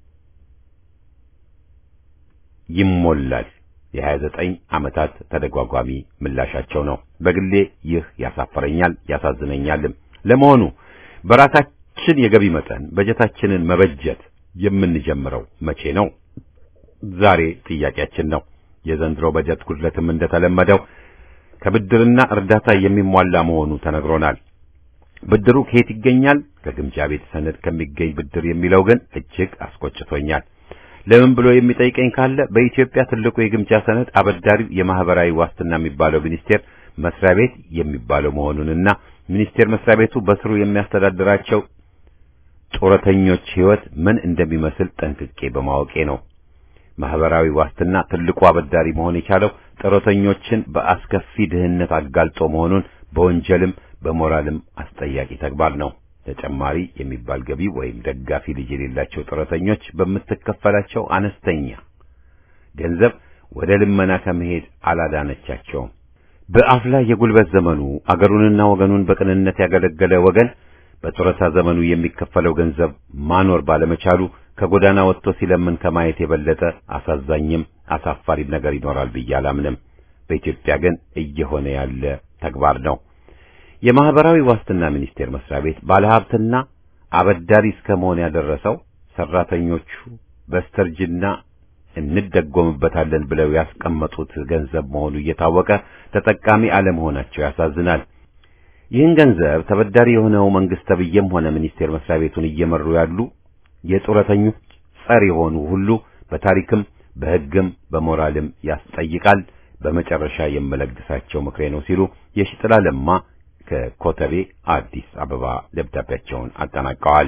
ይሞላል። የ29 ዓመታት ተደጓጓሚ ምላሻቸው ነው። በግሌ ይህ ያሳፈረኛል፣ ያሳዝነኛልም። ለመሆኑ በራሳችን የገቢ መጠን በጀታችንን መበጀት የምንጀምረው መቼ ነው? ዛሬ ጥያቄያችን ነው። የዘንድሮ በጀት ጉድለትም እንደተለመደው ከብድርና እርዳታ የሚሟላ መሆኑ ተነግሮናል። ብድሩ ከየት ይገኛል? ከግምጃ ቤት ሰነድ ከሚገኝ ብድር የሚለው ግን እጅግ አስቆጭቶኛል። ለምን ብሎ የሚጠይቀኝ ካለ በኢትዮጵያ ትልቁ የግምጃ ሰነድ አበዳሪው የማህበራዊ ዋስትና የሚባለው ሚኒስቴር መስሪያ ቤት የሚባለው መሆኑንና ሚኒስቴር መስሪያ ቤቱ በስሩ የሚያስተዳድራቸው ጡረተኞች ሕይወት ምን እንደሚመስል ጠንቅቄ በማወቄ ነው። ማህበራዊ ዋስትና ትልቁ አበዳሪ መሆን የቻለው ጡረተኞችን በአስከፊ ድህነት አጋልጦ መሆኑን በወንጀልም በሞራልም አስጠያቂ ተግባር ነው። ተጨማሪ የሚባል ገቢ ወይም ደጋፊ ልጅ የሌላቸው ጡረተኞች በምትከፈላቸው አነስተኛ ገንዘብ ወደ ልመና ከመሄድ አላዳነቻቸውም። በአፍላ የጉልበት ዘመኑ አገሩንና ወገኑን በቅንነት ያገለገለ ወገን በጡረታ ዘመኑ የሚከፈለው ገንዘብ ማኖር ባለመቻሉ ከጎዳና ወጥቶ ሲለምን ከማየት የበለጠ አሳዛኝም አሳፋሪም ነገር ይኖራል ብዬ አላምንም። በኢትዮጵያ ግን እየሆነ ያለ ተግባር ነው። የማህበራዊ ዋስትና ሚኒስቴር መስሪያ ቤት ባለሀብትና አበዳሪ እስከ መሆን ያደረሰው ሰራተኞቹ በስተርጅና እንደጎምበታለን ብለው ያስቀመጡት ገንዘብ መሆኑ እየታወቀ ተጠቃሚ አለመሆናቸው ያሳዝናል። ይህን ገንዘብ ተበዳሪ የሆነው መንግስት ተብዬም ሆነ ሚኒስቴር መስሪያ ቤቱን እየመሩ ያሉ የጡረተኞች ጸር የሆኑ ሁሉ በታሪክም በሕግም በሞራልም ያስጠይቃል። በመጨረሻ የምለግሳቸው ምክሬ ነው ሲሉ የሽጥላ ለማ ከኮተቤ አዲስ አበባ ደብዳቤያቸውን አጠናቀዋል።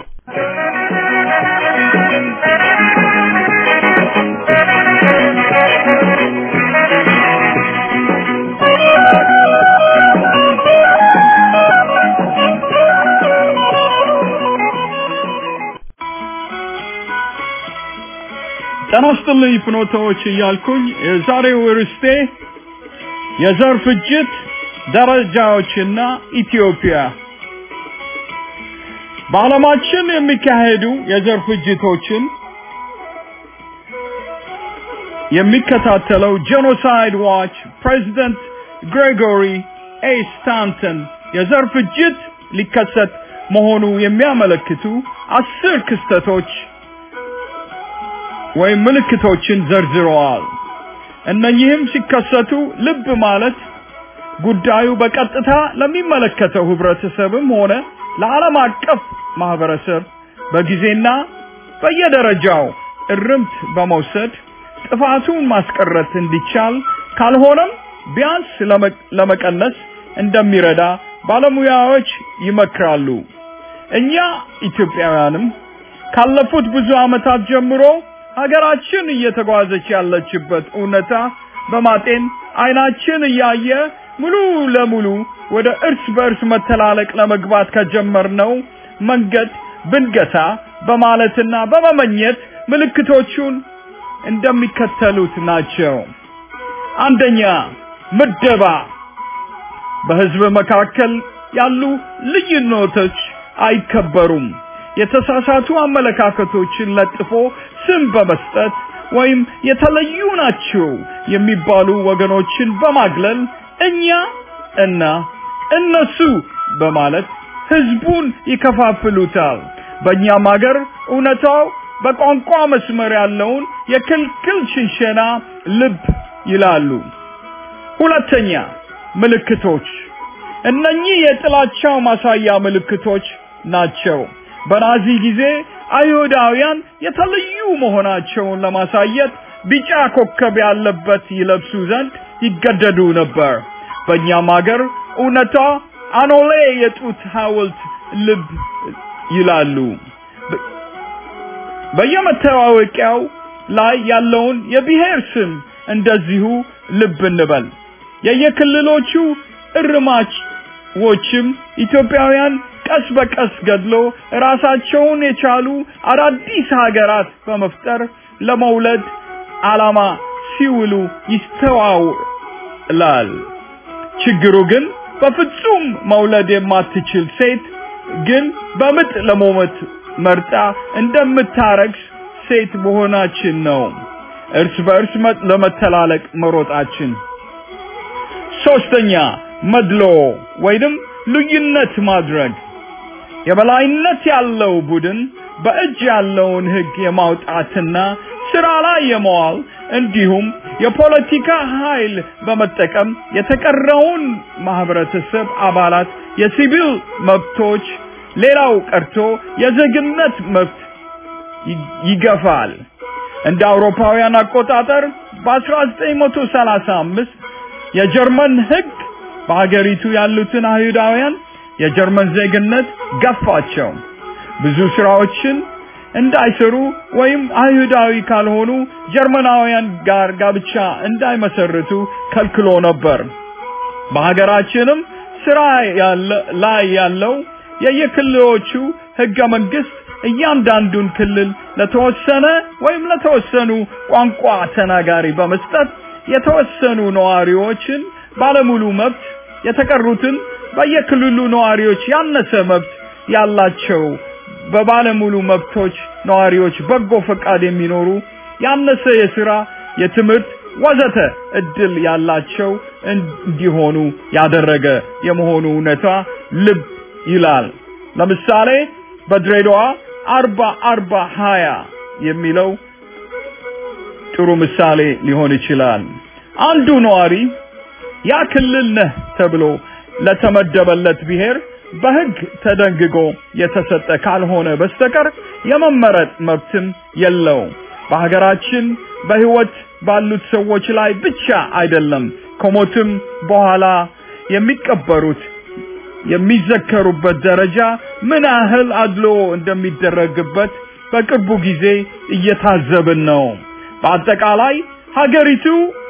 ጤና ይስጥልኝ ፍኖታዎች እያልኩኝ የዛሬው ርዕስቴ የዘር ፍጅት ደረጃዎችና ኢትዮጵያ በዓለማችን የሚካሄዱ የዘር ፍጅቶችን የሚከታተለው ጄኖሳይድ ዋች ፕሬዚደንት ግሬጎሪ ኤ ስታንተን የዘር ፍጅት ሊከሰት መሆኑ የሚያመለክቱ አስር ክስተቶች ወይም ምልክቶችን ዘርዝረዋል። እነኚህም ሲከሰቱ ልብ ማለት ጉዳዩ በቀጥታ ለሚመለከተው ህብረተሰብም ሆነ ለዓለም አቀፍ ማህበረሰብ በጊዜና በየደረጃው እርምት በመውሰድ ጥፋቱን ማስቀረት እንዲቻል ካልሆነም ቢያንስ ለመቀነስ እንደሚረዳ ባለሙያዎች ይመክራሉ። እኛ ኢትዮጵያውያንም ካለፉት ብዙ ዓመታት ጀምሮ ሀገራችን እየተጓዘች ያለችበት እውነታ በማጤን አይናችን እያየ ሙሉ ለሙሉ ወደ እርስ በእርስ መተላለቅ ለመግባት ከጀመርነው መንገድ ብንገታ በማለትና በመመኘት ምልክቶቹን እንደሚከተሉት ናቸው። አንደኛ፣ ምደባ። በህዝብ መካከል ያሉ ልዩነቶች አይከበሩም። የተሳሳቱ አመለካከቶችን ለጥፎ ስም በመስጠት ወይም የተለዩ ናቸው የሚባሉ ወገኖችን በማግለል እኛ እና እነሱ በማለት ህዝቡን ይከፋፍሉታል። በእኛም ሀገር እውነታው በቋንቋ መስመር ያለውን የክልክል ሽንሸና ልብ ይላሉ። ሁለተኛ ምልክቶች እነኚህ የጥላቻው ማሳያ ምልክቶች ናቸው። በናዚ ጊዜ አይሁዳውያን የተለዩ መሆናቸውን ለማሳየት ቢጫ ኮከብ ያለበት ይለብሱ ዘንድ ይገደዱ ነበር። በእኛም ሀገር እውነታ አኖሌ የጡት ሐውልት ልብ ይላሉ። በየመታወቂያው ላይ ያለውን የብሔር ስም እንደዚሁ ልብ እንበል። የየክልሎቹ እርማችዎችም ኢትዮጵያውያን ቀስ በቀስ ገድሎ ራሳቸውን የቻሉ አዳዲስ ሀገራት በመፍጠር ለመውለድ ዓላማ ሲውሉ ይስተዋላል። ችግሩ ግን በፍጹም መውለድ የማትችል ሴት ግን በምጥ ለመሞት መርጣ እንደምታረግስ ሴት መሆናችን ነው። እርስ በእርስ ለመተላለቅ መሮጣችን። ሶስተኛ መድሎ ወይንም ልዩነት ማድረግ የበላይነት ያለው ቡድን በእጅ ያለውን ህግ የማውጣትና ስራ ላይ የመዋል እንዲሁም የፖለቲካ ኃይል በመጠቀም የተቀረውን ማህበረተሰብ አባላት የሲቪል መብቶች ሌላው ቀርቶ የዜግነት መብት ይገፋል። እንደ አውሮፓውያን አቆጣጠር በ1935 የጀርመን ህግ በሀገሪቱ ያሉትን አይሁዳውያን የጀርመን ዜግነት ገፋቸው። ብዙ ስራዎችን እንዳይሰሩ ወይም አይሁዳዊ ካልሆኑ ጀርመናውያን ጋር ጋብቻ እንዳይመሰርቱ ከልክሎ ነበር። በሀገራችንም ስራ ላይ ያለው የየክልሎቹ ህገ መንግስት እያንዳንዱን ክልል ለተወሰነ ወይም ለተወሰኑ ቋንቋ ተናጋሪ በመስጠት የተወሰኑ ነዋሪዎችን ባለሙሉ መብት የተቀሩትን በየክልሉ ነዋሪዎች ያነሰ መብት ያላቸው በባለሙሉ መብቶች ነዋሪዎች በጎ ፈቃድ የሚኖሩ ያነሰ የስራ፣ የትምህርት ወዘተ እድል ያላቸው እንዲሆኑ ያደረገ የመሆኑ እውነታ ልብ ይላል። ለምሳሌ በድሬዳዋ አርባ አርባ ሀያ የሚለው ጥሩ ምሳሌ ሊሆን ይችላል። አንዱ ነዋሪ ያ ክልል ነህ ተብሎ ለተመደበለት ብሔር በህግ ተደንግጎ የተሰጠ ካልሆነ በስተቀር የመመረጥ መብትም የለውም። በሀገራችን በህይወት ባሉት ሰዎች ላይ ብቻ አይደለም ከሞትም በኋላ የሚቀበሩት የሚዘከሩበት ደረጃ ምን ያህል አድሎ እንደሚደረግበት በቅርቡ ጊዜ እየታዘብን ነው። በአጠቃላይ ሀገሪቱ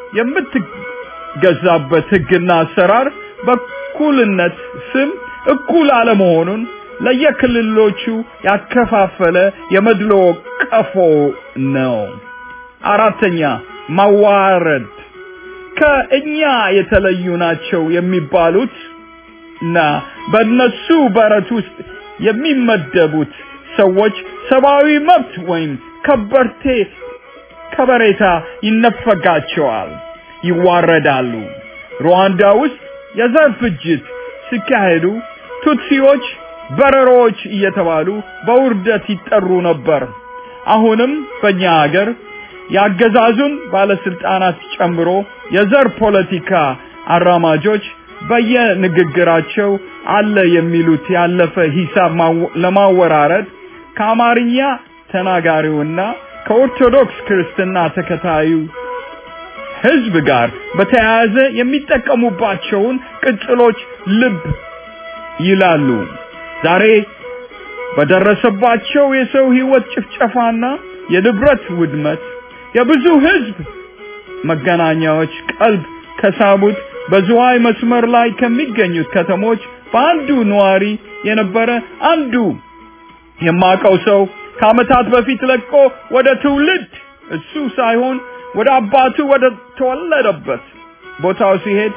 የምትገዛበት ህግና አሰራር በእኩልነት ስም እኩል አለመሆኑን ለየክልሎቹ ያከፋፈለ የመድሎ ቀፎ ነው። አራተኛ ማዋረድ ከእኛ የተለዩ ናቸው የሚባሉት እና በእነሱ በረት ውስጥ የሚመደቡት ሰዎች ሰብአዊ መብት ወይም ከበርቴ ከበሬታ ይነፈጋቸዋል፣ ይዋረዳሉ። ሩዋንዳ ውስጥ የዘር ፍጅት ሲካሄዱ ቱትሲዎች በረሮዎች እየተባሉ በውርደት ይጠሩ ነበር። አሁንም በእኛ ሀገር ያገዛዙን ባለስልጣናት ጨምሮ የዘር ፖለቲካ አራማጆች በየንግግራቸው አለ የሚሉት ያለፈ ሂሳብ ለማወራረድ ከአማርኛ ተናጋሪውና ከኦርቶዶክስ ክርስትና ተከታዩ ህዝብ ጋር በተያያዘ የሚጠቀሙባቸውን ቅጽሎች ልብ ይላሉ። ዛሬ በደረሰባቸው የሰው ህይወት ጭፍጨፋና የንብረት ውድመት የብዙ ህዝብ መገናኛዎች ቀልብ ከሳቡት በዝዋይ መስመር ላይ ከሚገኙት ከተሞች በአንዱ ነዋሪ የነበረ አንዱ የማቀው ሰው ከአመታት በፊት ለቆ ወደ ትውልድ እሱ ሳይሆን ወደ አባቱ ወደ ተወለደበት ቦታው ሲሄድ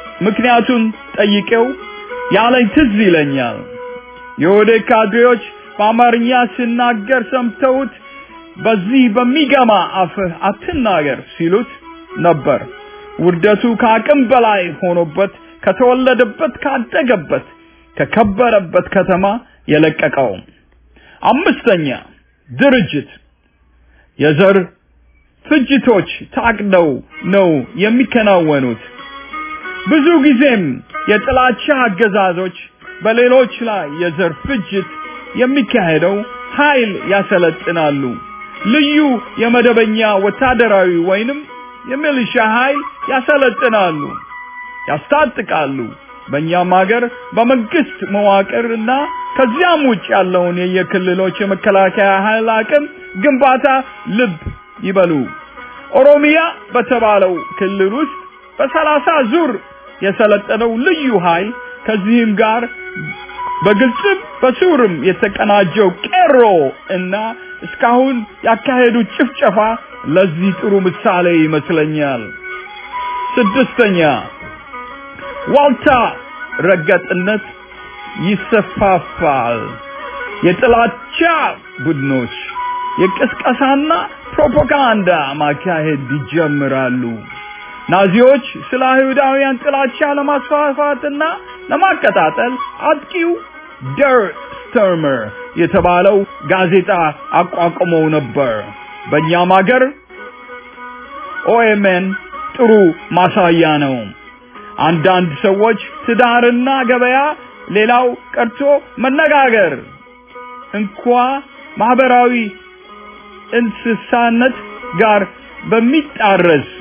ምክንያቱን ጠይቄው ያለኝ ትዝ ይለኛል። የወደ ካድሬዎች በአማርኛ ሲናገር ሰምተውት በዚህ በሚገማ አፍህ አትናገር ሲሉት ነበር። ውርደቱ ከአቅም በላይ ሆኖበት ከተወለደበት ካደገበት ከከበረበት ከተማ የለቀቀው። አምስተኛ ድርጅት የዘር ፍጅቶች ታቅደው ነው የሚከናወኑት። ብዙ ጊዜም የጥላቻ አገዛዞች በሌሎች ላይ የዘር ፍጅት የሚካሄደው ኃይል ያሰለጥናሉ። ልዩ የመደበኛ ወታደራዊ ወይንም የሚሊሻ ኃይል ያሰለጥናሉ፣ ያስታጥቃሉ። በእኛም ሀገር በመንግስት መዋቅርና ከዚያም ውጭ ያለውን የየክልሎች የመከላከያ ኃይል አቅም ግንባታ ልብ ይበሉ። ኦሮሚያ በተባለው ክልል ውስጥ በሰላሳ ዙር የሰለጠነው ልዩ ኃይል ከዚህም ጋር በግልጽም በስውርም የተቀናጀው ቄሮ እና እስካሁን ያካሄዱት ጭፍጨፋ ለዚህ ጥሩ ምሳሌ ይመስለኛል። ስድስተኛ ዋልታ ረገጥነት ይሰፋፋል። የጥላቻ ቡድኖች የቅስቀሳና ፕሮፓጋንዳ ማካሄድ ይጀምራሉ። ናዚዎች ስለ አይሁዳውያን ጥላቻ ለማስፋፋትና ለማቀጣጠል አጥቂው ደር ስተርመር የተባለው ጋዜጣ አቋቁመው ነበር። በእኛም ሀገር ኦኤምኤን ጥሩ ማሳያ ነው። አንዳንድ ሰዎች ትዳርና ገበያ፣ ሌላው ቀርቶ መነጋገር እንኳ ማህበራዊ እንስሳነት ጋር በሚጣረስ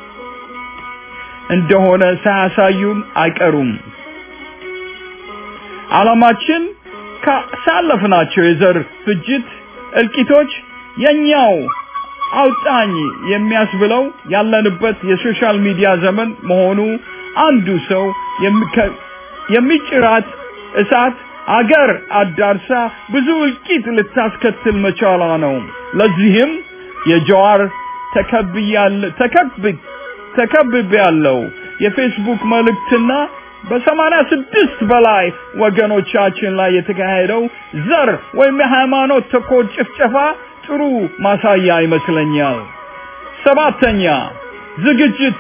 እንደሆነ ሳያሳዩን አይቀሩም። ዓላማችን ካሳለፍናቸው የዘር ፍጅት እልቂቶች የኛው አውጣኝ የሚያስብለው ያለንበት የሶሻል ሚዲያ ዘመን መሆኑ አንዱ ሰው የሚጭራት እሳት አገር አዳርሳ ብዙ እልቂት ልታስከትል መቻሏ ነው። ለዚህም የጀዋር ተከብያለ ተከብ ተከብብ ያለው የፌስቡክ መልእክትና በሰማንያ ስድስት በላይ ወገኖቻችን ላይ የተካሄደው ዘር ወይም የሃይማኖት ተኮር ጭፍጨፋ ጥሩ ማሳያ ይመስለኛል። ሰባተኛ ዝግጅት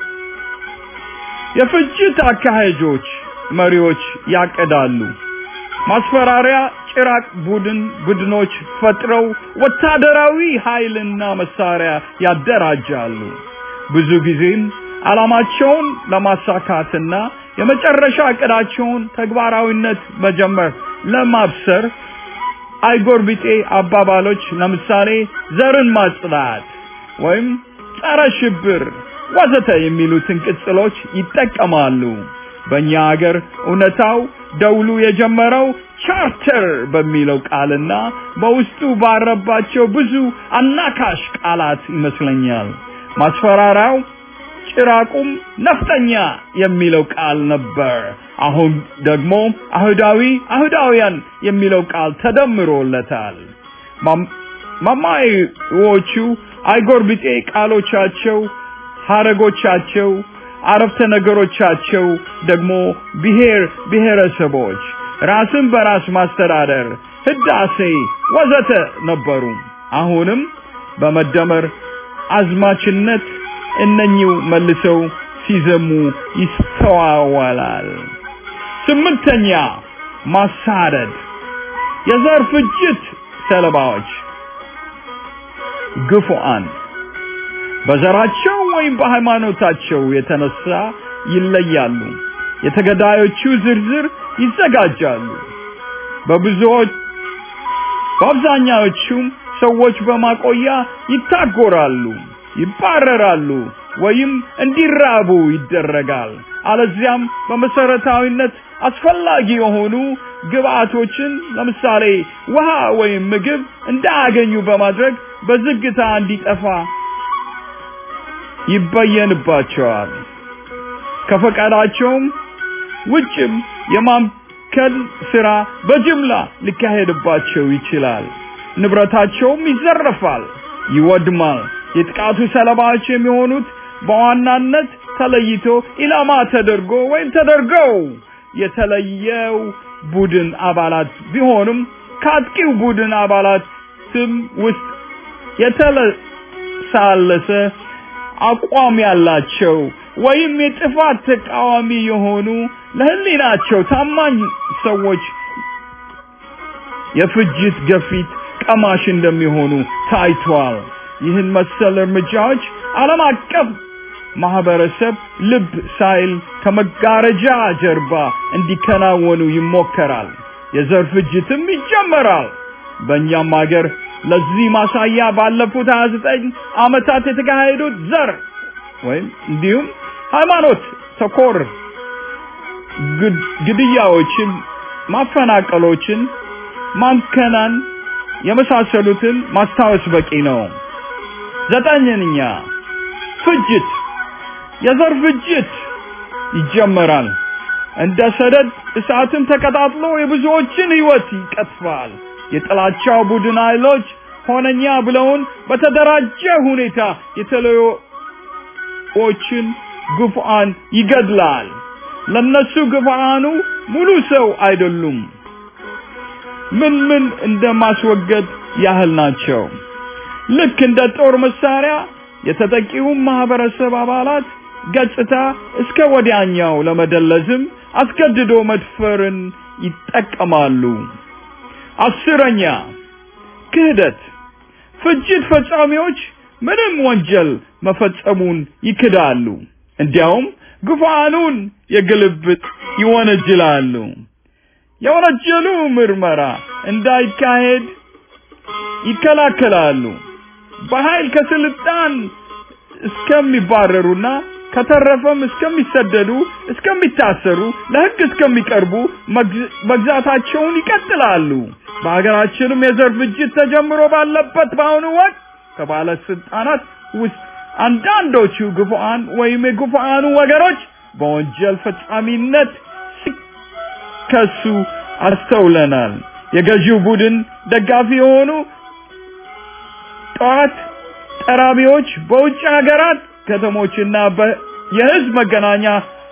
የፍጅት አካሄጆች መሪዎች ያቀዳሉ። ማስፈራሪያ ጭራቅ ቡድን ቡድኖች ፈጥረው ወታደራዊ ኃይልና መሳሪያ ያደራጃሉ። ብዙ ጊዜም ዓላማቸውን ለማሳካትና የመጨረሻ እቅዳቸውን ተግባራዊነት መጀመር ለማብሰር አይጎርቢጤ አባባሎች ለምሳሌ ዘርን ማጽዳት ወይም ጸረ ሽብር ወዘተ የሚሉትን ቅጽሎች ይጠቀማሉ። በእኛ ሀገር እውነታው ደውሉ የጀመረው ቻርተር በሚለው ቃልና በውስጡ ባረባቸው ብዙ አናካሽ ቃላት ይመስለኛል። ማስፈራሪያው ጭራቁም ነፍጠኛ የሚለው ቃል ነበር። አሁን ደግሞ አይሁዳዊ አይሁዳውያን የሚለው ቃል ተደምሮለታል። ማማዎቹ አይጎርብጤ ቃሎቻቸው፣ ሀረጎቻቸው፣ አረፍተ ነገሮቻቸው ደግሞ ብሔር ብሔረሰቦች፣ ራስን በራስ ማስተዳደር፣ ህዳሴ ወዘተ ነበሩ። አሁንም በመደመር አዝማችነት እነኚው መልሰው ሲዘሙ ይስተዋወላል። ስምንተኛ ማሳደድ የዘር ፍጅት ሰለባዎች ግፉአን በዘራቸው ወይም በሃይማኖታቸው የተነሳ ይለያሉ። የተገዳዮቹ ዝርዝር ይዘጋጃሉ። በብዙዎች በአብዛኛዎቹም ሰዎች በማቆያ ይታጎራሉ፣ ይባረራሉ ወይም እንዲራቡ ይደረጋል። አለዚያም በመሰረታዊነት አስፈላጊ የሆኑ ግብአቶችን ለምሳሌ ውሃ ወይም ምግብ እንዳያገኙ በማድረግ በዝግታ እንዲጠፋ ይበየንባቸዋል። ከፈቃዳቸውም ውጭም የማምከል ስራ በጅምላ ሊካሄድባቸው ይችላል። ንብረታቸውም ይዘረፋል፣ ይወድማል። የጥቃቱ ሰለባዎች የሚሆኑት በዋናነት ተለይቶ ኢላማ ተደርጎ ወይም ተደርገው የተለየው ቡድን አባላት ቢሆኑም ከአጥቂው ቡድን አባላትም ውስጥ የተለሳለሰ አቋም ያላቸው ወይም የጥፋት ተቃዋሚ የሆኑ ለህሊናቸው ታማኝ ሰዎች የፍጅት ገፊት ቀማሽ እንደሚሆኑ ታይቷል። ይህን መሰል እርምጃዎች ዓለም አቀፍ ማህበረሰብ ልብ ሳይል ከመጋረጃ ጀርባ እንዲከናወኑ ይሞከራል። የዘር ፍጅትም ይጀመራል። በእኛም ሀገር ለዚህ ማሳያ ባለፉት 29 ዓመታት የተካሄዱት ዘር ወይም እንዲሁም ሃይማኖት ተኮር ግድያዎችን፣ ማፈናቀሎችን፣ ማንከናን የመሳሰሉትን ማስታወስ በቂ ነው። ዘጠነኛ ፍጅት፣ የዘር ፍጅት ይጀመራል። እንደ ሰደድ እሳትን ተቀጣጥሎ የብዙዎችን ህይወት ይቀጥፋል። የጥላቻው ቡድን ኃይሎች ሆነኛ ብለውን በተደራጀ ሁኔታ የተለዮዎችን ግፉአን ይገድላል። ለነሱ ግፉአኑ ሙሉ ሰው አይደሉም። ምን ምን እንደማስወገድ ያህል ናቸው። ልክ እንደ ጦር መሳሪያ የተጠቂውን ማህበረሰብ አባላት ገጽታ እስከ ወዲያኛው ለመደለዝም አስገድዶ መድፈርን ይጠቀማሉ። አስረኛ ክህደት። ፍጅት ፈጻሚዎች ምንም ወንጀል መፈጸሙን ይክዳሉ። እንዲያውም ግፋኑን የግልብጥ ይወነጅላሉ። የወነጀሉ ምርመራ እንዳይካሄድ ይከላከላሉ። በኃይል ከስልጣን እስከሚባረሩና ከተረፈም እስከሚሰደዱ፣ እስከሚታሰሩ፣ ለህግ እስከሚቀርቡ መግዛታቸውን ይቀጥላሉ። በሀገራችንም የዘር ፍጅት ተጀምሮ ባለበት በአሁኑ ወቅት ከባለስልጣናት ውስጥ አንዳንዶቹ ግፉአን ወይም የግፉአኑ ወገኖች በወንጀል ፈጻሚነት ሲከሱ አስተውለናል። የገዢው ቡድን ደጋፊ የሆኑ ጠዋት ጠራቢዎች በውጭ ሀገራት ከተሞችና የህዝብ መገናኛ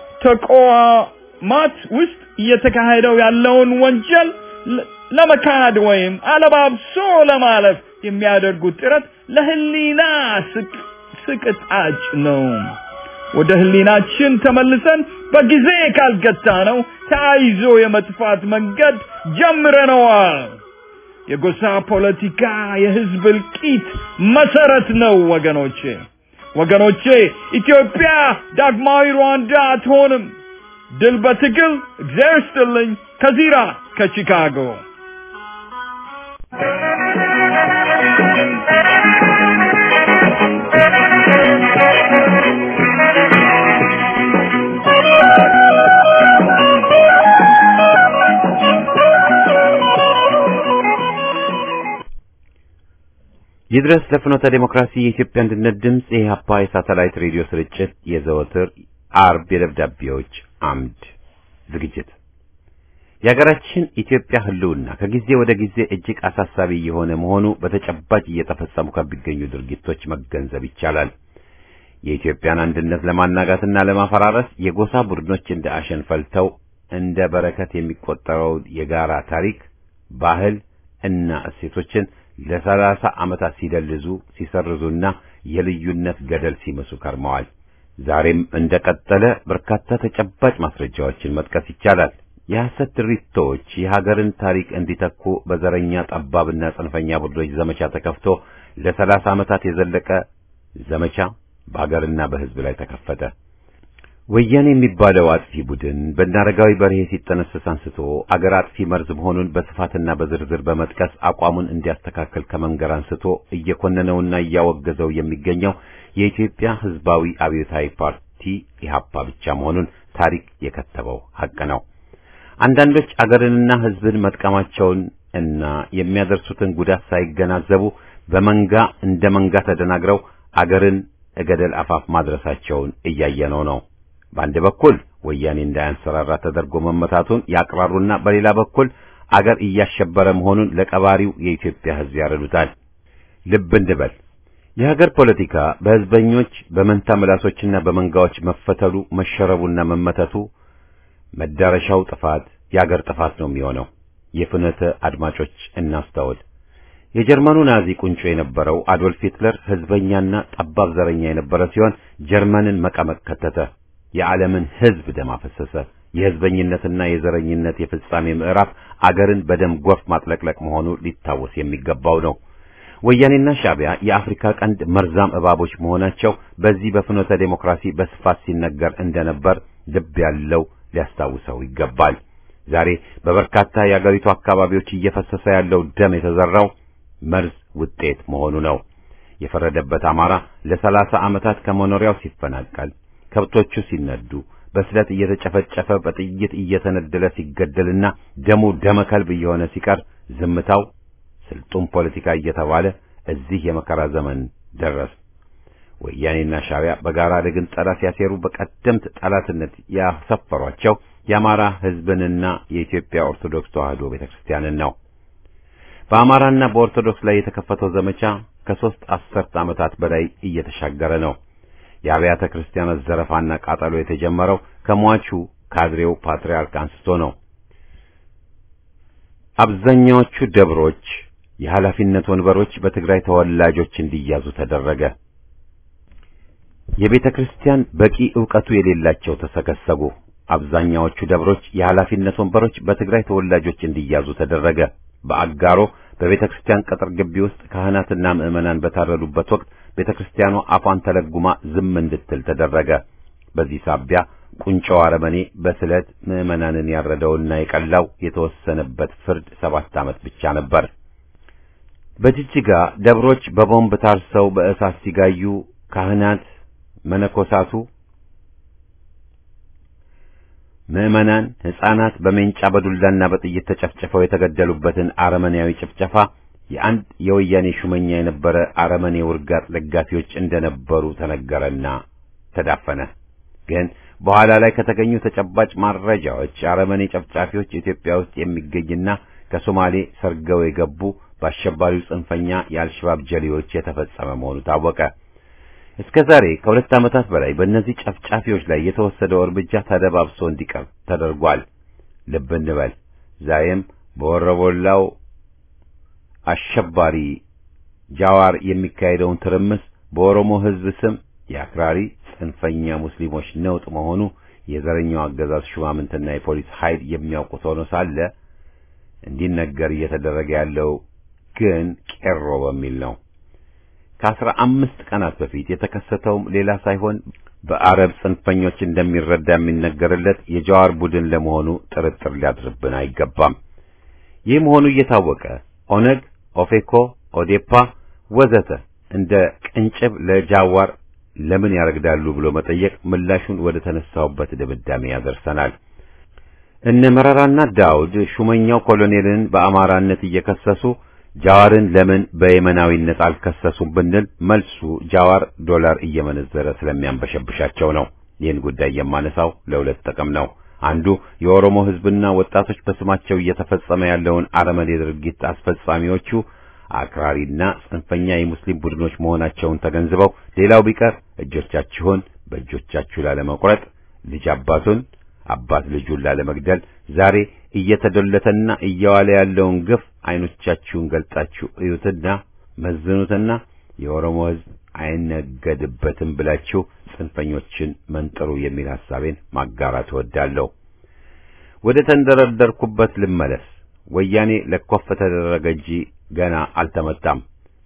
ተቋማት ውስጥ እየተካሄደው ያለውን ወንጀል ለመካድ ወይም አለባብሶ ለማለፍ የሚያደርጉት ጥረት ለህሊና ስቅጣጭ ነው። ወደ ህሊናችን ተመልሰን በጊዜ ካልገታ ነው ተያይዞ የመጥፋት መንገድ ጀምረነዋል። የጎሳ ፖለቲካ የህዝብ እልቂት መሰረት ነው ወገኖቼ ወገኖቼ ኢትዮጵያ ዳግማዊ ሩዋንዳ አትሆንም። ድል በትግል እግዚአብሔር ይስጥልኝ። ከዚራ ከቺካጎ ይድረስ ለፍኖተ ዴሞክራሲ የኢትዮጵያ አንድነት ድምፅ የኢህአፓ የሳተላይት ሬዲዮ ስርጭት የዘወትር አርብ የደብዳቤዎች አምድ ዝግጅት የሀገራችን ኢትዮጵያ ህልውና ከጊዜ ወደ ጊዜ እጅግ አሳሳቢ የሆነ መሆኑ በተጨባጭ እየተፈጸሙ ከሚገኙ ድርጊቶች መገንዘብ ይቻላል። የኢትዮጵያን አንድነት ለማናጋትና ለማፈራረስ የጎሳ ቡድኖች እንደ አሸን ፈልተው እንደ በረከት የሚቆጠረውን የጋራ ታሪክ፣ ባህል እና እሴቶችን ለሰላሳ ዓመታት ሲደልዙ ሲሰርዙና የልዩነት ገደል ሲመሱ ከርመዋል። ዛሬም እንደቀጠለ በርካታ ተጨባጭ ማስረጃዎችን መጥቀስ ይቻላል። የሐሰት ድሪቶች የሀገርን ታሪክ እንዲተኩ በዘረኛ ጠባብና ጽንፈኛ ቡድኖች ዘመቻ ተከፍቶ ለሰላሳ ዓመታት የዘለቀ ዘመቻ በሀገርና በሕዝብ ላይ ተከፈተ። ወያኔ የሚባለው አጥፊ ቡድን በአረጋዊ በርሄ ሲጠነሰስ አንስቶ አገር አጥፊ መርዝ መሆኑን በስፋትና በዝርዝር በመጥቀስ አቋሙን እንዲያስተካከል ከመንገር አንስቶ እየኮነነውና እያወገዘው የሚገኘው የኢትዮጵያ ሕዝባዊ አብዮታዊ ፓርቲ ኢህአፓ ብቻ መሆኑን ታሪክ የከተበው ሐቅ ነው። አንዳንዶች አገርንና ሕዝብን መጥቀማቸውን እና የሚያደርሱትን ጉዳት ሳይገናዘቡ በመንጋ እንደ መንጋ ተደናግረው አገርን እገደል አፋፍ ማድረሳቸውን እያየነው ነው። በአንድ በኩል ወያኔ እንዳያንሰራራ ተደርጎ መመታቱን ያቅራሩና በሌላ በኩል አገር እያሸበረ መሆኑን ለቀባሪው የኢትዮጵያ ሕዝብ ያረዱታል። ልብ እንበል። የሀገር ፖለቲካ በሕዝበኞች በመንታ ምላሶችና በመንጋዎች መፈተሉ መሸረቡና መመተቱ መዳረሻው ጥፋት የአገር ጥፋት ነው የሚሆነው። የፍኖተ አድማጮች እናስተውል። የጀርመኑ ናዚ ቁንጮ የነበረው አዶልፍ ሂትለር ህዝበኛና ጠባብ ዘረኛ የነበረ ሲሆን ጀርመንን መቀመቅ ከተተ። የዓለምን ህዝብ ደም አፈሰሰ። የህዝበኝነትና የዘረኝነት የፍጻሜ ምዕራፍ አገርን በደም ጎርፍ ማጥለቅለቅ መሆኑ ሊታወስ የሚገባው ነው። ወያኔና ሻዕቢያ የአፍሪካ ቀንድ መርዛም እባቦች መሆናቸው በዚህ በፍኖተ ዴሞክራሲ በስፋት ሲነገር እንደነበር ልብ ያለው ሊያስታውሰው ይገባል። ዛሬ በበርካታ የአገሪቱ አካባቢዎች እየፈሰሰ ያለው ደም የተዘራው መርዝ ውጤት መሆኑ ነው። የፈረደበት አማራ ለሰላሳ ዓመታት ከመኖሪያው ሲፈናቀል፣ ከብቶቹ ሲነዱ፣ በስለት እየተጨፈጨፈ በጥይት እየተነደለ ሲገደልና ደሙ ደመ ከልብ እየሆነ ሲቀር ዝምታው ስልጡን ፖለቲካ እየተባለ እዚህ የመከራ ዘመን ደረስ። ወያኔና ሻዕቢያ በጋራ ለግንጠላ ሲያሴሩ በቀደምት ጠላትነት ያሰፈሯቸው የአማራ ሕዝብንና የኢትዮጵያ ኦርቶዶክስ ተዋሕዶ ቤተክርስቲያንን ነው። በአማራና በኦርቶዶክስ ላይ የተከፈተው ዘመቻ ከሦስት አስርት ዓመታት በላይ እየተሻገረ ነው። የአብያተ ክርስቲያናት ዘረፋና ቃጠሎ የተጀመረው ከሟቹ ካድሬው ፓትርያርክ አንስቶ ነው። አብዛኛዎቹ ደብሮች የኃላፊነት ወንበሮች በትግራይ ተወላጆች እንዲያዙ ተደረገ። የቤተ ክርስቲያን በቂ ዕውቀቱ የሌላቸው ተሰከሰጉ። አብዛኛዎቹ ደብሮች የኃላፊነት ወንበሮች በትግራይ ተወላጆች እንዲያዙ ተደረገ። በአጋሮ በቤተ ክርስቲያን ቅጥር ግቢ ውስጥ ካህናትና ምዕመናን በታረዱበት ወቅት ቤተ ክርስቲያኗ አፏን ተለጉማ ዝም እንድትል ተደረገ። በዚህ ሳቢያ ቁንጮው አረመኔ በስለት ምዕመናንን ያረደውና የቀላው የተወሰነበት ፍርድ ሰባት ዓመት ብቻ ነበር። በጅጅጋ ደብሮች በቦምብ ታርሰው በእሳት ሲጋዩ ካህናት፣ መነኮሳቱ፣ ምዕመናን፣ ሕፃናት በሜንጫ በዱላና በጥይት ተጨፍጭፈው የተገደሉበትን አረመኔያዊ ጭፍጨፋ የአንድ የወያኔ ሹመኛ የነበረ አረመኔ ውርጋጥ ደጋፊዎች እንደነበሩ ተነገረና ተዳፈነ። ግን በኋላ ላይ ከተገኙ ተጨባጭ ማረጃዎች አረመኔ ጨፍጫፊዎች ኢትዮጵያ ውስጥ የሚገኝና ከሶማሌ ሰርገው የገቡ በአሸባሪው ጽንፈኛ የአልሸባብ ጀሌዎች የተፈጸመ መሆኑ ታወቀ። እስከ ዛሬ ከሁለት ዓመታት በላይ በእነዚህ ጨፍጫፊዎች ላይ የተወሰደው እርምጃ ተደባብሶ እንዲቀር ተደርጓል። ልብ እንበል ዛሬም በወረቦላው አሸባሪ ጃዋር የሚካሄደውን ትርምስ በኦሮሞ ሕዝብ ስም የአክራሪ ጽንፈኛ ሙስሊሞች ነውጥ መሆኑ የዘረኛው አገዛዝ ሹማምንትና የፖሊስ ኃይል የሚያውቁት ሆኖ ሳለ እንዲነገር እየተደረገ ያለው ግን ቄሮ በሚል ነው። ከአስራ አምስት ቀናት በፊት የተከሰተውም ሌላ ሳይሆን በአረብ ጽንፈኞች እንደሚረዳ የሚነገርለት የጃዋር ቡድን ለመሆኑ ጥርጥር ሊያድርብን አይገባም። ይህ መሆኑ እየታወቀ ኦነግ፣ ኦፌኮ፣ ኦዴፓ ወዘተ እንደ ቅንጭብ ለጃዋር ለምን ያረግዳሉ ብሎ መጠየቅ ምላሹን ወደ ተነሳውበት ድምዳሜ ያደርሰናል። እነ መረራና ዳውድ ሹመኛው ኮሎኔልን በአማራነት እየከሰሱ ጃዋርን ለምን በየመናዊነት አልከሰሱም ብንል መልሱ ጃዋር ዶላር እየመነዘረ ስለሚያንበሸብሻቸው ነው። ይህን ጉዳይ የማነሳው ለሁለት ጥቅም ነው። አንዱ የኦሮሞ ሕዝብና ወጣቶች በስማቸው እየተፈጸመ ያለውን አረመኔ ድርጊት አስፈጻሚዎቹ አክራሪና ጽንፈኛ የሙስሊም ቡድኖች መሆናቸውን ተገንዝበው ሌላው ቢቀር እጆቻችሁን በእጆቻችሁ ላለመቁረጥ ልጅ አባቱን አባት ልጁን ላለመግደል ዛሬ እየተዶለተና እየዋለ ያለውን ግፍ አይኖቻችሁን ገልጣችሁ እዩትና መዝኑትና የኦሮሞ ሕዝብ አይነገድበትም ብላችሁ ጽንፈኞችን መንጥሩ የሚል ሐሳቤን ማጋራት እወዳለሁ። ወደ ተንደረደርኩበት ልመለስ። ወያኔ ለኮፍ ተደረገ እንጂ ገና አልተመታም።